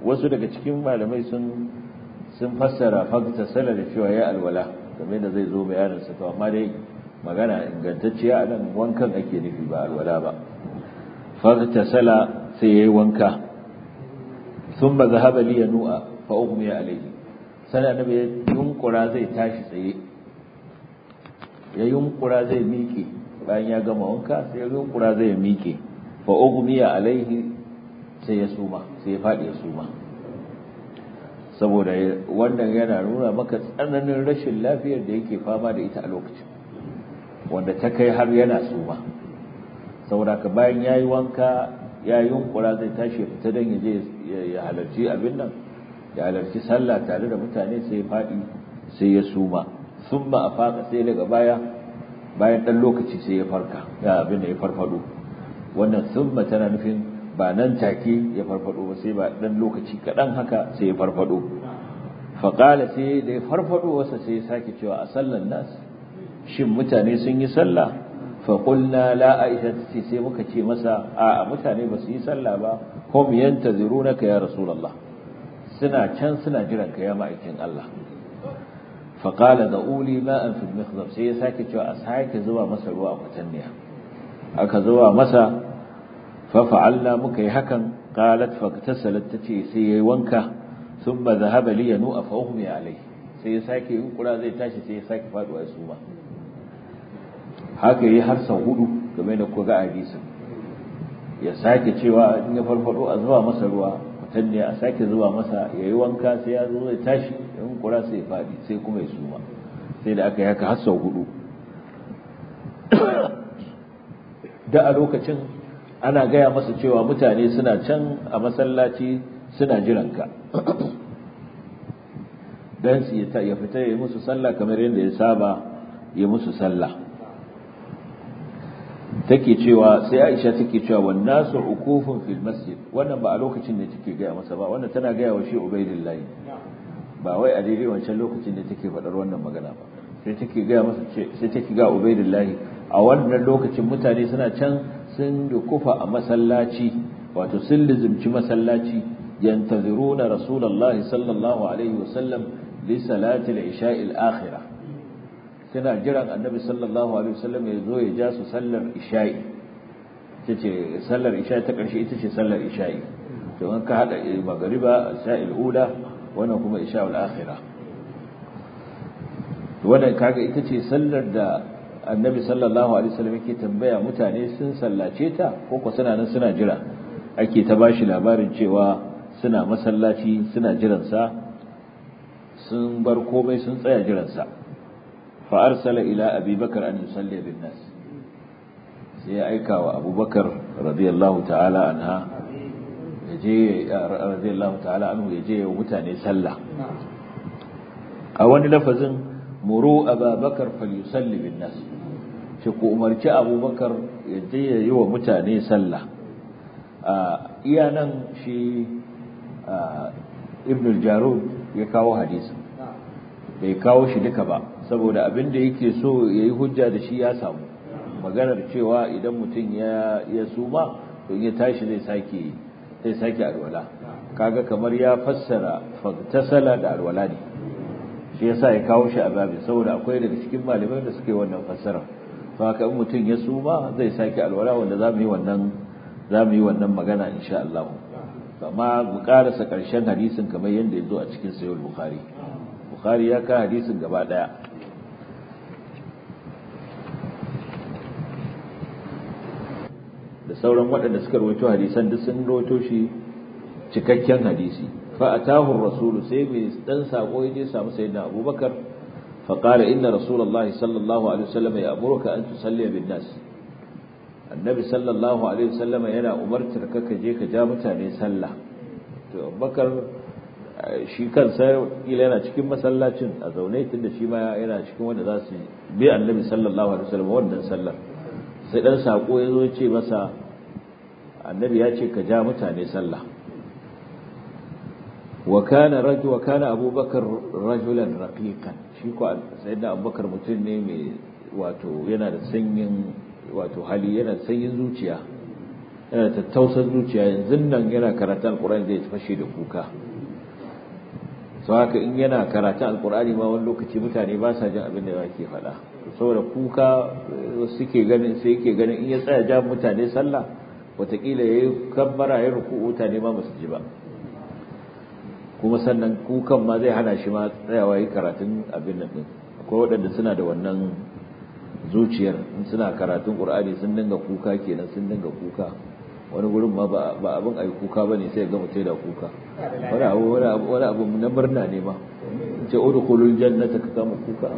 wasu daga cikin malamai sun sun fassara fakta sala da cewa ya alwala game da zai zo bayanin sa to amma dai magana ingantacciya a nan wankan ake nufi ba alwala ba fakta sala sai yayi wanka thumma zahaba li yanu'a fa ughmiya alayhi sai annabi ya yunkura zai tashi tsaye ya yunkura zai miƙe bayan ya gama wanka sai ya yunkura zai miƙe fa ughmiya alaihi sai ya suma sai ya fadi ya suma saboda wannan yana nuna maka tsananin rashin lafiyar da yake fama da ita a lokacin wanda ta kai har yana suma saboda ka bayan yayi wanka ya yunkura zai tashi ya fita dan ya je ya halarci abin nan ya halarci sallah tare da mutane sai ya fadi sai ya suma summa afaka sai daga baya bayan dan lokaci sai ya farka ya abin da ya farfado wannan summa tana nufin ba nan take ya farfado ba sai ba dan lokaci kadan haka sai ya farfado fa qala sai da ya farfado wasa sai ya sake cewa a sallan nas shin mutane sun yi sallah fa qulna la aisha ce sai muka ce masa a mutane ba su yi sallah ba hum yantazirunaka ya rasulullah suna can suna jiran ka ya ma'aikin Allah fa qala da uli ma'an fil mikhdab sai ya sake cewa a sake zuwa masa ruwa a kwatanniya aka zuwa masa ففعلنا muka yi hakan qalat faktasalat tace sai yayi wanka thumma dhahaba li yanu fa ughmi alayhi sai ya sake yin kura zai tashi sai ya sake faduwa ya suma haka yi har sau hudu game da ku ga hadisin ya sake cewa in ya farfado a zuwa masa ruwa mutanne a sake zuwa masa yayi wanka sai ya zo zai tashi in kura sai ya fadi sai kuma ya suma sai da aka yi haka har sau hudu da a lokacin ana gaya masa cewa mutane suna can a masallaci suna jiranka don su ya fita ya yi musu sallah kamar yadda ya saba ya musu sallah take cewa sai Aisha take cewa wan nasu ukufun fil masjid wannan ba a lokacin da take gaya masa ba wannan tana gaya wa shi Ubaidillahi ba wai a daidai wancan lokacin da take faɗar wannan magana ba sai take gaya masa sai take ga Ubaidillahi a wannan lokacin mutane suna can sun dukufa a masallaci wato sun lizimci masallaci yantaziruna rasulullahi sallallahu alaihi wasallam li salati al-isha'i al-akhirah suna jiran annabi sallallahu alaihi wasallam ya zo ya ja su sallar isha'i tace sallar isha'i ta karshe ita ce sallar isha'i to an ka hada magriba isha'i al-ula wannan kuma isha'ul akhirah to wannan kaga ita ce sallar da annabi sallallahu alaihi wasallam yake tambaya mutane sun sallace ta ko ko suna nan suna jira ake ta bashi labarin cewa suna masallaci suna jiran sa sun bar komai sun tsaya jiran sa fa arsala ila abi bakar an yusalli bin nas sai ya aika wa abubakar radiyallahu ta'ala anha yaje radiyallahu ta'ala anhu yaje wa mutane sallah a wani lafazin muru ababakar falyusalli bin nas shi ku umarci abubakar ya je ya yi wa mutane sallah a iya nan shi ibn al-jarud ya kawo hadisi bai kawo shi duka ba saboda abin da yake so ya yi hujja da shi ya samu maganar cewa idan mutum ya ya suma to ya tashi zai sake zai sake alwala kaga kamar ya fassara fagtasala da alwala ne shi yasa ya kawo shi a babin saboda akwai daga cikin malamai da suke wannan fassara to haka in mutum ya suma zai sake alwala wanda za mu yi wannan za mu yi wannan magana insha Allah amma mu karasa karshen hadisin kamar yadda ya zo a cikin sahih bukhari bukhari ya ka hadisin gaba daya da sauran waɗanda suka rawaito hadisan duk sun rawaito shi cikakken hadisi فأتاه الرسول سيمي استنسى قويدي سامو سيدنا أبو بكر فقال إن رسول الله صلى الله عليه وسلم يأمرك أن تصلي بالناس النبي صلى الله عليه وسلم ينا أمرت لك جيك جامتا سلة أبو بكر shi kansa kila yana cikin masallacin a zaune tun da shi ma yana cikin wanda za su bi annabi sallallahu alaihi wasallam wannan sallar sai dan sako ya zo ya ce masa annabi ya ce ka ja mutane sallah وكان رجل وكان ابو بكر رجلا رقيقا shi ko sayyidina abubakar mutum ne mai wato yana da sanyin wato hali yana da sanyin zuciya yana tattausar zuciya yanzu nan yana karatun alkur'ani zai fashe da kuka sau haka in yana karatun alkur'ani ma wani lokaci mutane ba sa jin abin da yake faɗa saboda kuka suke ganin sai yake ganin in ya tsaya ja mutane sallah watakila ya yi kabbara ya ruku mutane ma basu ji ba kuma sannan kukan ma zai hana shi ma tsayawa yi karatun abin nan din akwai waɗanda suna da wannan zuciyar in suna karatun ƙur'ani sun dinga kuka kenan sun dinga kuka wani gurin ma ba abin ayi kuka ba ne sai ga mutum da kuka wani abu wani abu na murna ne ma ce udkhulul jannata ka kama kuka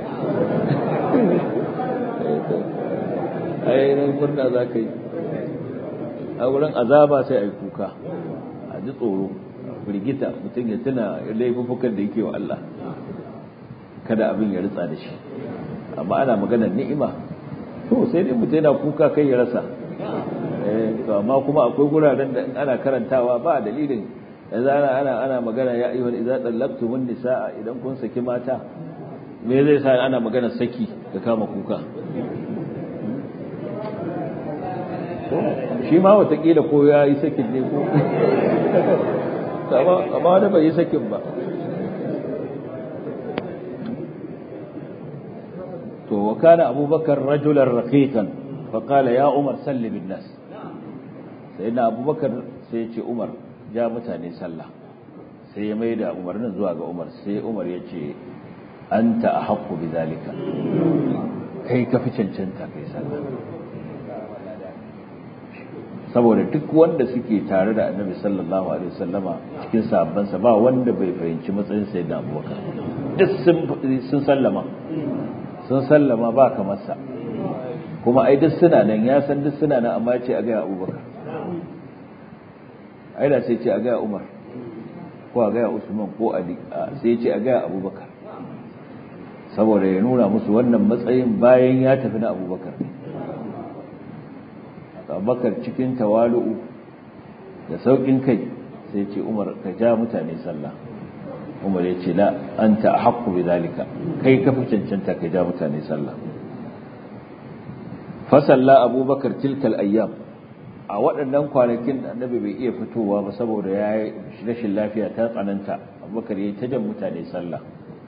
ai ran murna za ka yi a wurin azaba sai ayi kuka a ji tsoro firgita mutum ya tuna laifukan da yake wa Allah kada abin ya ritsa da shi amma ana maganar ni'ima to sai dai mutum yana kuka kai ya rasa to amma kuma akwai guraren da ana karantawa ba dalilin yanzu ana ana ana magana ya ayyuhal idza tallaqtumun nisaa idan kun saki mata me zai sa ana magana saki da kama kuka shi ma watakila ko ya yi sakin ne ko amma wani bai yi sakin ba to wa kana abubakar rajulan raqiqan fa qala ya umar salli bin nas sayyidina abubakar sai ya ce umar ja mutane sallah sai ya maida umarnin zuwa ga umar sai umar ya ce anta ahqqu bidhalika kai ka fi cancanta kai sallah saboda duk wanda suke tare da annabi sallallahu alaihi wasallama cikin sahabbansa ba wanda bai fahimci matsayin sayyidina abubakar duk sun sallama sun sallama ba kamar sa kuma ai duk suna nan ya san duk suna nan amma ya ce a ga abubakar ai da sai ce a ga umar ko a ga usman ko ali sai ce a ga abubakar saboda ya nuna musu wannan matsayin bayan ya tafi na abubakar ne abubakar cikin tawalu'u da saukin kai sai ce umar ka ja mutane sallah umar ya ce la anta haqqu bi zalika kai ka fi cancanta ka ja mutane sallah fa salla abubakar tilkal ayyam a waɗannan kwanakin annabi bai iya fitowa ba saboda ya yi rashin lafiya ta tsananta abubakar ya yi ta jan mutane sallah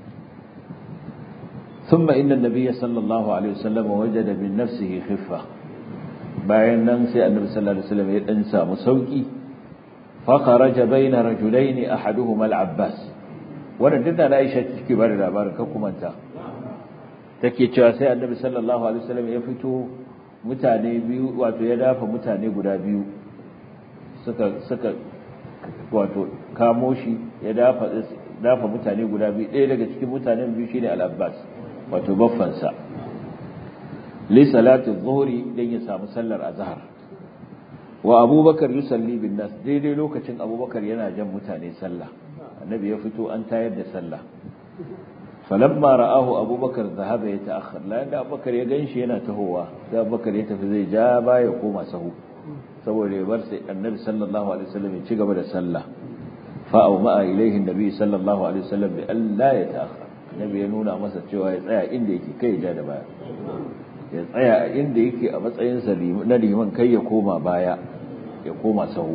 ثم إن النبي صلى الله عليه وسلم وجد من نفسه خفة bayan nan sai annabi sallallahu alaihi wasallam ya dan samu sauki fa kharaja baina rajulain ahaduhuma al-abbas wannan dinda na Aisha take bada labarin kan kumanta take cewa sai annabi sallallahu alaihi wasallam ya fito mutane biyu wato ya dafa mutane guda biyu suka suka wato kamo shi ya dafa dafa mutane guda biyu ɗaya daga cikin mutanen biyu shine al-abbas wato baffansa li salati dhuhri dan ya samu sallar azhar wa abubakar yusalli bin nas daidai lokacin abubakar yana jan mutane sallah annabi ya fito an tayar da sallah falamma ra'ahu abubakar zahaba ya ta'akhkhar la da abubakar ya ganshi yana tahowa sai abubakar ya tafi zai ja baya koma sahu saboda ya bar sai annabi sallallahu alaihi wasallam ya ci gaba da sallah fa au ma'a ilaihi annabi sallallahu alaihi wasallam bi alla ya ta'akhkhar annabi ya nuna masa cewa ya tsaya inda yake kai ja da baya ya tsaya a inda yake a matsayinsa na liman kai ya koma baya ya koma sahu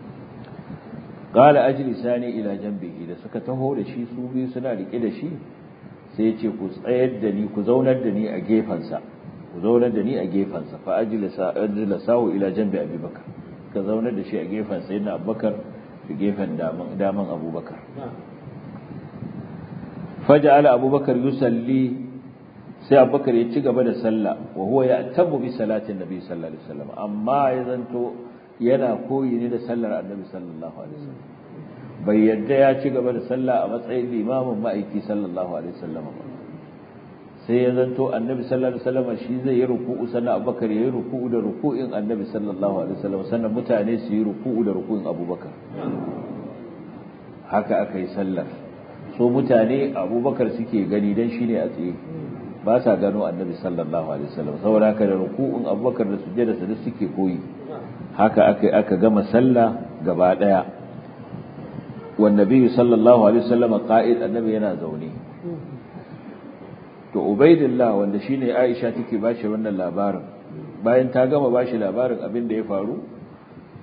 qala ajlisani ila janbihi da suka taho da shi su biyu suna rike da shi sai ya ce ku tsayar da ni ku zaunar da ni a gefansa ku zaunar da ni a gefansa fa ajlisa ajlisahu ila janbi abubakar ka zaunar da shi a gefan sayyidina abubakar da gefen daman daman abubakar faja'ala abubakar yusalli sai abubakar ya ci gaba da sallah wa huwa ya'tabu bi salatin nabi sallallahu alaihi wasallam amma ya zanto yana koyi ne da sallar annabi sallallahu alaihi wasallam bai yadda ya ci gaba da sallah a matsayin limamin ma'aiki sallallahu alaihi wasallam ba sai ya zanto annabi sallallahu alaihi wasallam shi zai yi ruku'u sannan abubakar ya yi ruku'u da ruku'in annabi sallallahu alaihi wasallam sannan mutane su yi ruku'u da ruku'in abubakar haka aka yi sallar so mutane abubakar suke gani dan shine a tsaye ba sa gano annabi sallallahu alaihi wasallam saboda haka da ruku'un abubakar da sujjada su suke koyi haka aka aka gama sallah gaba daya wan nabi sallallahu alaihi wasallam qa'id annabi yana zaune to ubaidillah wanda shine aisha take bashi wannan labarin bayan ta gama bashi labarin abin da ya faru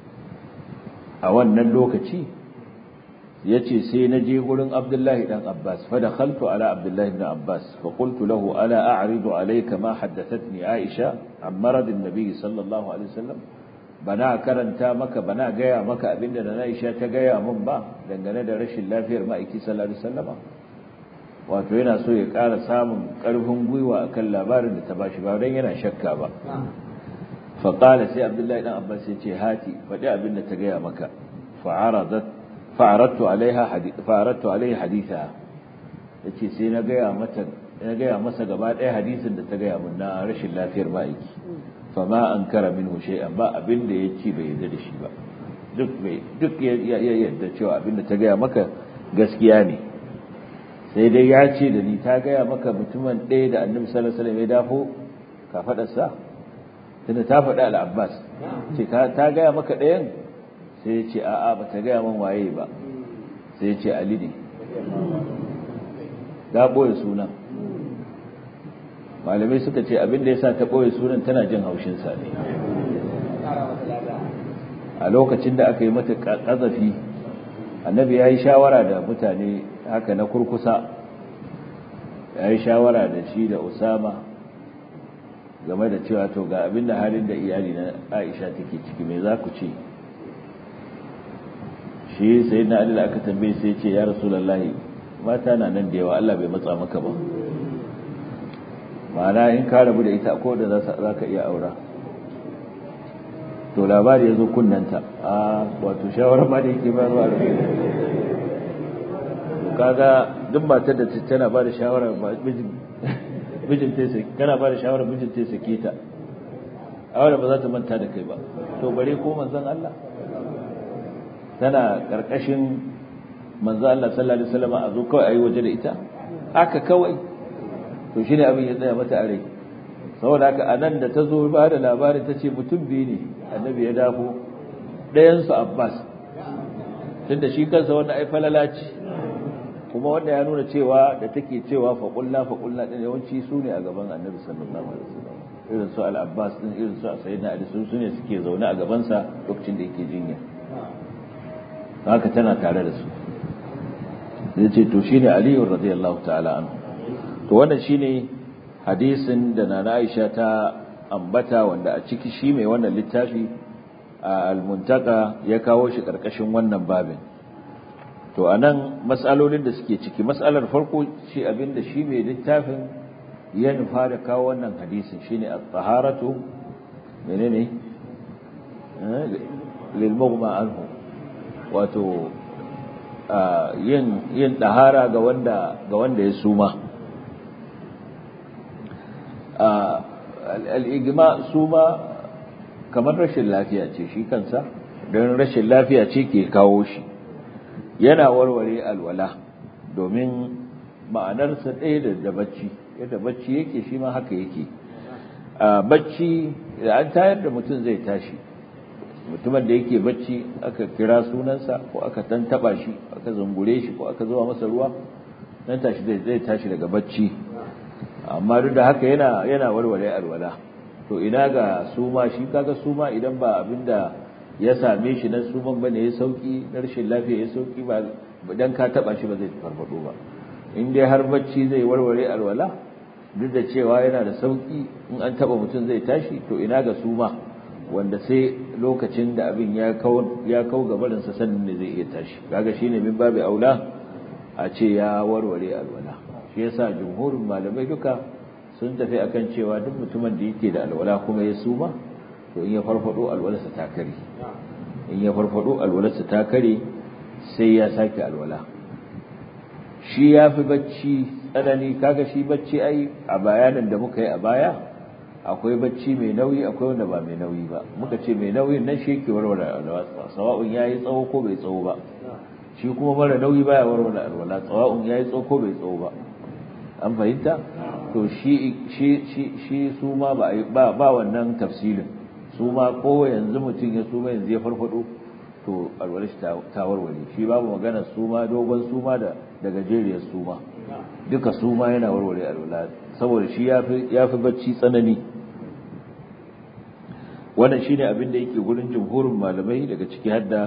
a wannan lokaci yace sai na je gurin Abdullahi dan Abbas fa dakhaltu ala Abdullahi ibn Abbas fa qultu lahu ala a'ridu alayka ma haddathatni Aisha an marad an-nabi sallallahu alaihi wasallam bana karanta maka bana gaya maka abinda da Aisha ta gaya min ba dangane da rashin lafiyar ma'aiki sallallahu alaihi wasallam wato yana so ya ƙara samun ƙarfin gwiwa akan labarin da ta bashi ba dan yana shakka ba fa qala sai Abdullahi dan Abbas ya ce hati faɗi abinda ta gaya maka fa'aradat fa'aradtu alaiha hadith fa'aradtu alaiha haditha yace sai na gaya mata na gaya masa gaba ɗaya hadisin da ta gaya min na rashin lafiyar ma'aiki fama an kara minhu shay'an ba abin da yace bai yarda da shi ba duk bai duk ya yarda cewa abin da ta gaya maka gaskiya ne sai dai ya ce da ni ta gaya maka mutumin ɗaya da annabi sallallahu alaihi wasallam ya dafo ka faɗa sa tunda ta faɗa al-Abbas ce ta gaya maka ɗayan sai ya ce a'a ba ta gaya min waye ba sai ya ce Ali ne ga boye sunan malamai suka ce abin da ya sa ta ɓoye sunan tana jin haushinsa ne a lokacin da aka yi mata ƙazafi annabi ya yi shawara da mutane haka na kurkusa ya yi shawara da shi da usama game da cewa to ga abin da halin da iyali na aisha take ciki mai za ku ce shi sai na adila aka tambaye sai ce ya rasu lallahi mata na nan da yawa allah bai matsa maka ba ma'ana in ka rabu da ita ko da za ka iya aura to labari ya zo kunnanta a wato shawarar ma da yake ba ruwa da to kaga duk matar da tana ba da shawarar mijin ta sake kana ba da shawarar mijin ta sake ta aure ba za ta manta da kai ba to bare ko manzon Allah tana karkashin manzon Allah sallallahu alaihi wasallam a zo kawai ayi waje da ita haka kawai to shine abin ya tsaya mata a rai saboda haka anan da ta zo ba da labarin ta ce mutum biyu ne annabi ya dafo ɗayansu abbas tunda shi kansa wannan ai falala ce kuma wanda ya nuna cewa da take cewa faƙulla faƙulla ɗin yawanci su ne a gaban annabi sallallahu alaihi wasallam irin su al-abbas din irin su sayyidina ali su ne suke zaune a gabansa lokacin da yake jinya haka tana tare da su yace to shine ali radiyallahu ta'ala anhu to wannan shine hadisin da nana Aisha ta ambata wanda a ciki shi mai wannan littafi al-muntaka ya kawo shi karkashin wannan babin to anan mas'alolin da suke ciki mas'alar farko shi abinda shi mai littafin ya nufa da kawo wannan hadisin shine at-taharatu menene lil mughma anhu wato yin yin dahara ga wanda ga wanda ya suma al'igima su ma kamar rashin lafiya ce shi kansa don rashin lafiya ce ke kawo shi yana warware alwala domin ma'anarsa ɗaya da bacci yadda bacci yake shi ma haka yake bacci da an tayar da mutum zai tashi mutumin da yake bacci aka kira sunansa ko aka tantaba shi aka zungure shi ko aka zuwa masa ruwa nan tashi zai tashi daga bacci amma duk da haka yana yana warware alwala to ina ga suma shi kaga suma idan ba abinda ya same shi na suman bane ya sauki na rashin lafiya ya sauki ba dan ka taba shi ba zai farfado ba in dai har bacci zai warware alwala duk da cewa yana da sauki in an taba mutum zai tashi to ina ga suma wanda sai lokacin da abin ya kau ya kau gabarin sa sannan ne zai iya tashi kaga shine min babu aula a ce ya warware alwala shi yasa jumhurin malamai duka sun tafi akan cewa duk mutumin da yake da alwala kuma ya suma to in ya farfado alwalarsa ta kare in ya farfado alwalarsa ta kare sai ya sake alwala shi ya fi bacci tsanani kaga shi bacci ai a bayanin da muka yi a baya akwai bacci mai nauyi akwai wanda ba mai nauyi ba muka ce mai nauyin nan shi yake warware alwala sawa'un yayi tsawo ko bai tsawo ba shi kuma mara nauyi baya warware alwala sawa'un yayi tsawo ko bai tsawo ba an fahimta to shi shi shi shi su ma ba ba ba wannan tafsilin su ma ko yanzu mutum ya suma yanzu ya farfado to alwala shi ta warware shi babu magana suma dogon suma da da gajeriyar suma duka suma yana warware alwala saboda shi yafi yafi bacci tsanani wannan shine abin da yake gurin jumhurin malamai daga ciki hadda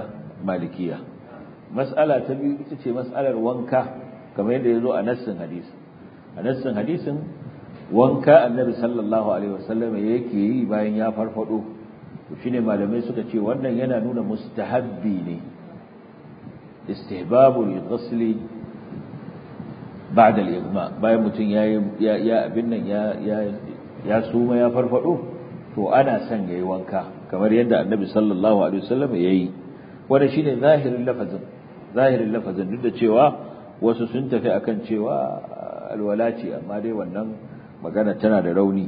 malikiya mas'ala ta biyu ita ce mas'alar wanka kamar yadda ya zo a nassin hadisi a nassin hadisin wanka annabi sallallahu alaihi wasallam yake yi bayan ya farfado to shine malamai suka ce wannan yana nuna mustahabbi ne istihbabul ghusli ba'da al-igma bayan mutum ya ya abin nan ya ya ya suma ya farfado to ana son yayi wanka kamar yadda annabi sallallahu alaihi wasallam yayi wannan shine zahirin lafazin zahirin lafazin duk da cewa wasu sun tafi akan cewa alwala ce amma dai wannan magana tana da rauni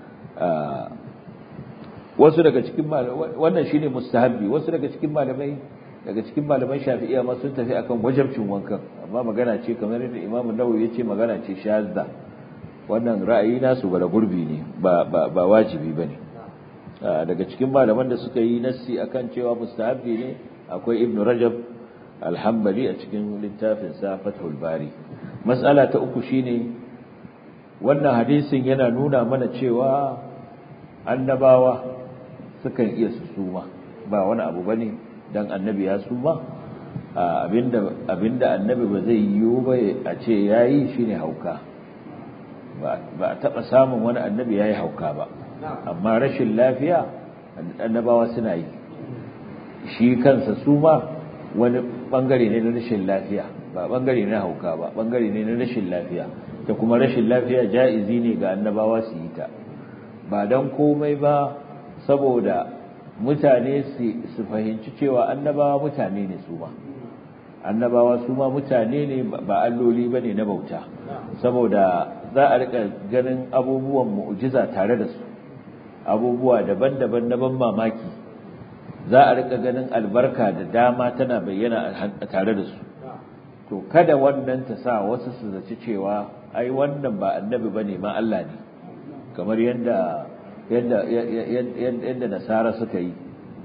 wasu daga cikin wannan shine mustahabbi wasu daga cikin malamai daga cikin malaman shafi'iyya ma sun tafi akan wajibcin wankan amma magana ce kamar yadda Imam Nawawi yace magana ce shazza wannan ra'ayi nasu bara gurbi ne ba ba, ba wajibi bane daga cikin malaman da suka yi nassi akan cewa mustahabbi ne akwai Ibn Rajab al-Hanbali a cikin littafin sa Fathul Bari mas'ala ta uku shine wannan hadisin yana nuna mana cewa annabawa sukan iya su suma ba wani abu bane dan annabi ya suma abinda abinda annabi ba zai yiwu ba a ce yayi shine hauka ba ba taba samun wani annabi yayi hauka ba amma rashin lafiya annabawa suna yi shi kansa suma wani bangare ne na rashin lafiya ba bangare na hauka ba bangare ne na rashin lafiya ta kuma rashin lafiya ja'izi ne ga annabawa su yi ta ba don komai ba saboda mutane su fahimci cewa annabawa mutane ne su ba annabawa su ma mutane ne ba alloli ba ne na bauta saboda za a rika ganin abubuwan mu'jiza tare da su abubuwa daban-daban na ban mamaki za a rika ganin albarka da dama tana bayyana a tare da su to kada wannan ta sa wasu su zaci cewa ai wannan ba annabi bane ma Allah ne kamar yadda yadda yadda nasara suka yi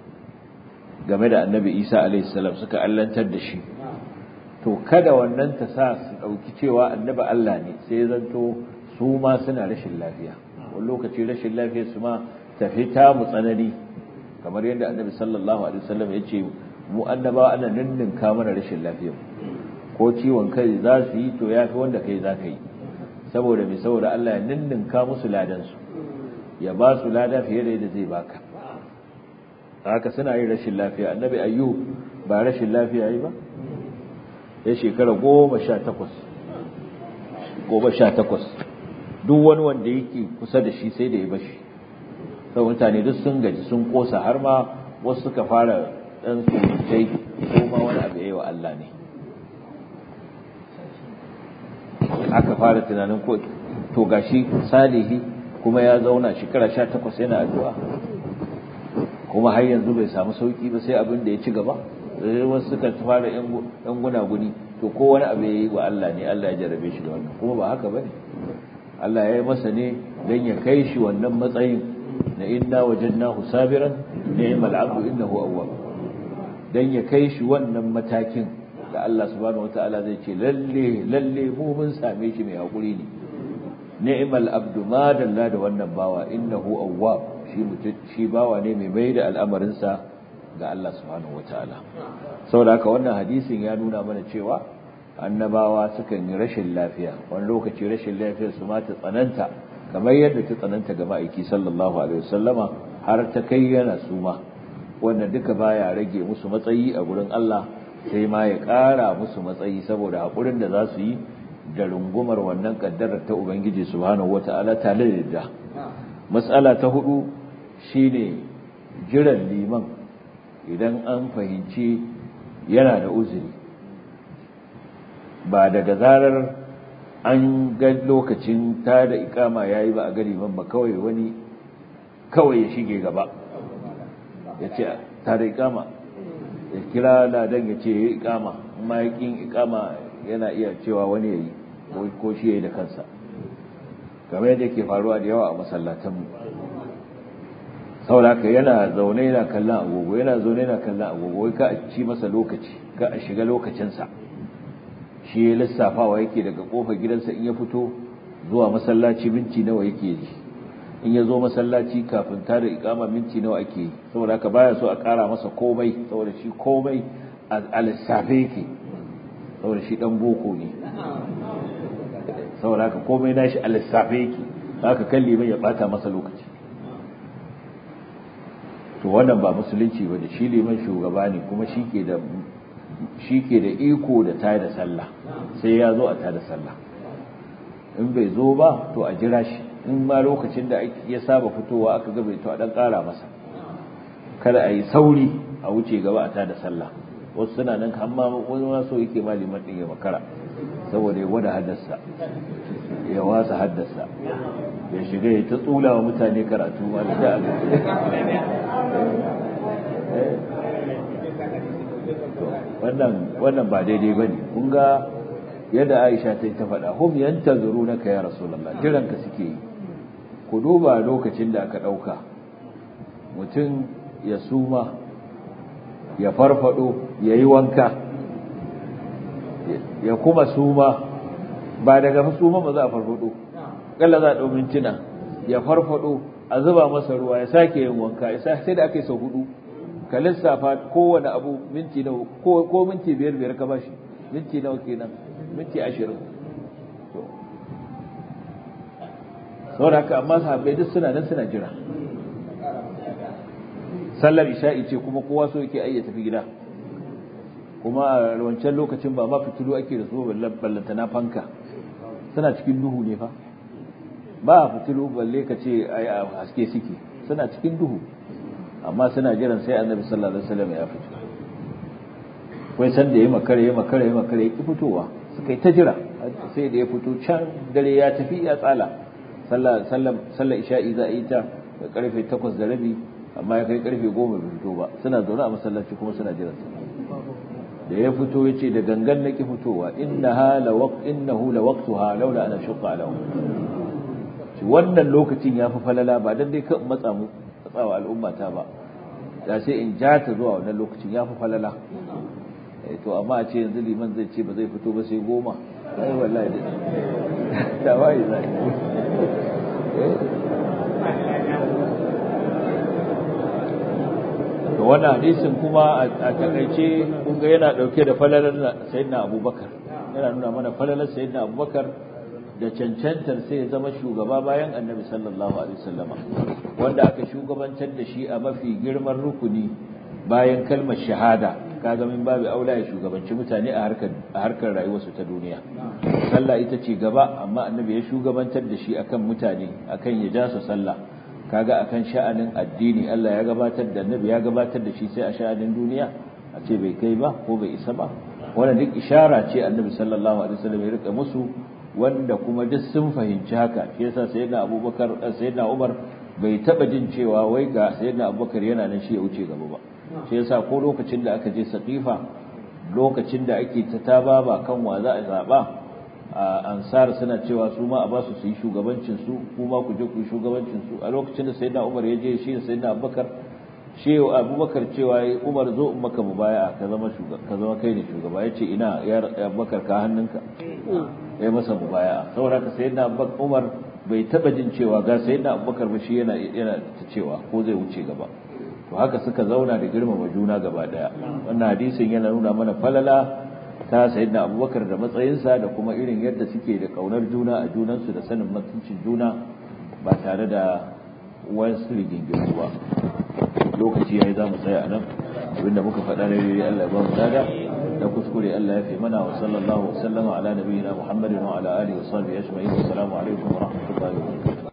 game da annabi Isa alaihi salam suka allantar da shi to kada wannan ta sa su dauki cewa annabi Allah ne sai zanto su ma suna rashin lafiya wani lokaci rashin lafiya su ma tafi ta mu tsanani kamar yadda annabi sallallahu alaihi wasallam ya ce mu annabawa ana ninninka mana rashin lafiya ko ciwon kai za su yi to yafi wanda kai za ka yi saboda mai saboda Allah ya ninninka musu ladansu ya ba su lada fiye da yadda zai baka haka suna yin rashin lafiya annabi ayyub ba rashin lafiya yi ba ya shekara goma sha takwas goma sha takwas duk wani wanda yake kusa da shi sai da ya bashi sau mutane duk sun gaji sun kosa har ma wasu suka fara ɗan surutai ko ma wani abu ya yi wa Allah ne aka fara tunanin ko to gashi salihi kuma ya zauna shekara sha takwas yana addu'a kuma har yanzu bai samu sauki ba sai abin da ya ci gaba wasu suka fara yan gunaguni to ko wani abu ya yi wa Allah ne Allah ya jarabe shi da wannan kuma ba haka bane Allah ya yi masa ne don ya kai shi wannan matsayin na inna wajadnahu sabiran ni'mal abdu innahu awwab dan ya kai shi wannan matakin da Allah subhanahu wataala zai ce lalle lalle mu mun same shi mai hakuri ne ni'mal abdu ma dalla da wannan bawa innahu awwab shi mutum shi bawa ne mai mai da al'amarin sa ga Allah subhanahu wataala saboda haka wannan hadisin ya nuna mana cewa annabawa sukan yi rashin lafiya wani lokaci rashin lafiyar su ma ta tsananta kamar yadda ta tsananta ga ma'aiki sallallahu alaihi wasallama har ta kai yana suma wannan duka baya rage musu matsayi a gurin Allah sai ma ya ƙara musu matsayi saboda haƙurin da za su yi da rungumar wannan ƙaddarar ta Ubangiji subhanahu wata'ala tare da matsala ta hudu shine jiran liman idan an fahimci yana da uzuri ba daga zarar an ga lokacin ta da ikama yayi ba a ga liman ba kawai wani kawai ya shige gaba ya ce ta da ikama ya kira ladan ya ce ya yi ikama amma ya ƙin ikama yana iya cewa wani ya yi ko shi ya yi da kansa kamar yadda ke faruwa da yawa a masallatanmu saboda yana zaune yana kallon agogo yana zaune yana kallon agogo wai ka a ci masa lokaci ka a shiga lokacinsa shi ya lissafawa yake daga kofar gidansa in ya fito zuwa masallaci minti nawa yake yi in ya zo masallaci kafin ta da ikama minti nawa ake yi saboda haka baya so a kara masa komai saboda shi komai a lissafe yake saboda shi dan boko ne saboda haka komai nashi a lissafe yake haka kan liman ya bata masa lokaci to wannan ba musulunci ba da shi liman shugaba ne kuma shi ke da shi ke da iko da tada sallah sai ya zo a tada sallah in bai zo ba to a jira shi in ma lokacin da ya saba fitowa aka ga bai to a dan kara masa kada a yi sauri a wuce gaba a tada sallah wasu suna nan amma wani ma so yake ma liman din ya makara saboda ya gwada haddasa ya wasa haddasa ya shiga ya ta tsula wa mutane karatu ma da wannan wannan ba daidai bane kun ga yadda Aisha ta yi ta faɗa hum yantazurunaka ya rasulullah jiran ka suke yi ku duba lokacin da aka ɗauka mutum ya suma ya farfado ya yi wanka ya kuma suma ba daga suma ba za a farfado kalla za a ɗau mintuna ya farfado a zuba masa ruwa ya sake yin wanka ya sai da aka yi sau hudu ka lissafa kowane abu minti nawa ko minti biyar biyar ka bashi minti nawa kenan minti ashirin saboda haka amma sahabbai duk suna nan suna jira sallar isha'i ce kuma kowa so yake ai ya tafi gida kuma a wancan lokacin ba ma fitilu ake da su ballanta na fanka suna cikin duhu ne fa ba fitilu balle ka ce ai a haske suke suna cikin duhu amma suna jiran sai annabi sallallahu alaihi wasallam ya fito kai san da yayi makare yayi makare yayi makare yake fitowa suka yi ta jira sai da ya fito can dare ya tafi ya tsala sallar sallar sallar isha'i za a yi ta karfe 8 da rabi amma ya kai karfe 10 bai fito ba suna zaune a masallaci kuma suna jiran sa da ya fito yace da gangan nake fitowa innaha la waqt innahu la waqtuha laula ana shuqqa lahu wannan lokacin ya fi falala ba dan dai kan matsa mu matsawa al'umma ta ba da sai in ja ta zuwa wannan lokacin ya fi falala to amma a ce yanzu liman zai ce ba zai fito ba sai goma ai wallahi da wai zai to wannan hadisin kuma a takaice kun ga yana dauke da falalar sayyidina abubakar yana nuna mana falalar sayyidina abubakar da cancantar sai ya zama shugaba bayan annabi sallallahu alaihi wasallama wanda aka shugabantar da shi a mafi girman rukuni bayan kalmar shahada kaga min babu aula ya shugabanci mutane a harkar a harkar rayuwarsu ta duniya sallah ita ce gaba amma annabi ya shugabantar da shi akan mutane akan ya ja su sallah kaga akan sha'anin addini Allah ya gabatar da annabi ya gabatar da shi sai a sha'anin duniya a ce bai kai ba ko bai isa ba wannan duk ishara ce annabi sallallahu alaihi wasallam ya rika musu wanda kuma duk sun fahimci haka shi yasa sayyidina Abubakar sayyidina Umar bai taba jin cewa wai ga sayyidina Abubakar yana nan shi ya wuce gaba ba shi yasa ko lokacin da aka je Saqifa lokacin da ake ta tababa kan wa za a zaba ansar suna cewa su ma a ba su su yi shugabancin su kuma ku je ku yi shugabancin su a lokacin da sayyidina Umar ya je shi da sayyidina Abubakar shi Abubakar cewa Umar zo in maka mubaya ka zama shugaba ka zama kai ne shugaba yace ina ya Abubakar ka hannunka ya masa mubaya saboda ka sayyidina Umar bai taba jin cewa ga sayyidina Abubakar ba shi yana yana ta cewa ko zai wuce gaba to haka suka zauna da girmama juna gaba daya wannan hadisin yana nuna mana falala ta sayyidina Abubakar da matsayinsa da kuma irin yadda suke da kaunar juna a junansu da sanin mutuncin juna ba tare da wasu rigingimu ba lokaci yayi za mu tsaya a nan abinda muka faɗa na yi Allah ya ba mu lada da kuskure Allah ya fi mana wa sallallahu wa sallama ala nabiyyina Muhammadin wa ala alihi wa sahbihi ajma'in assalamu alaikum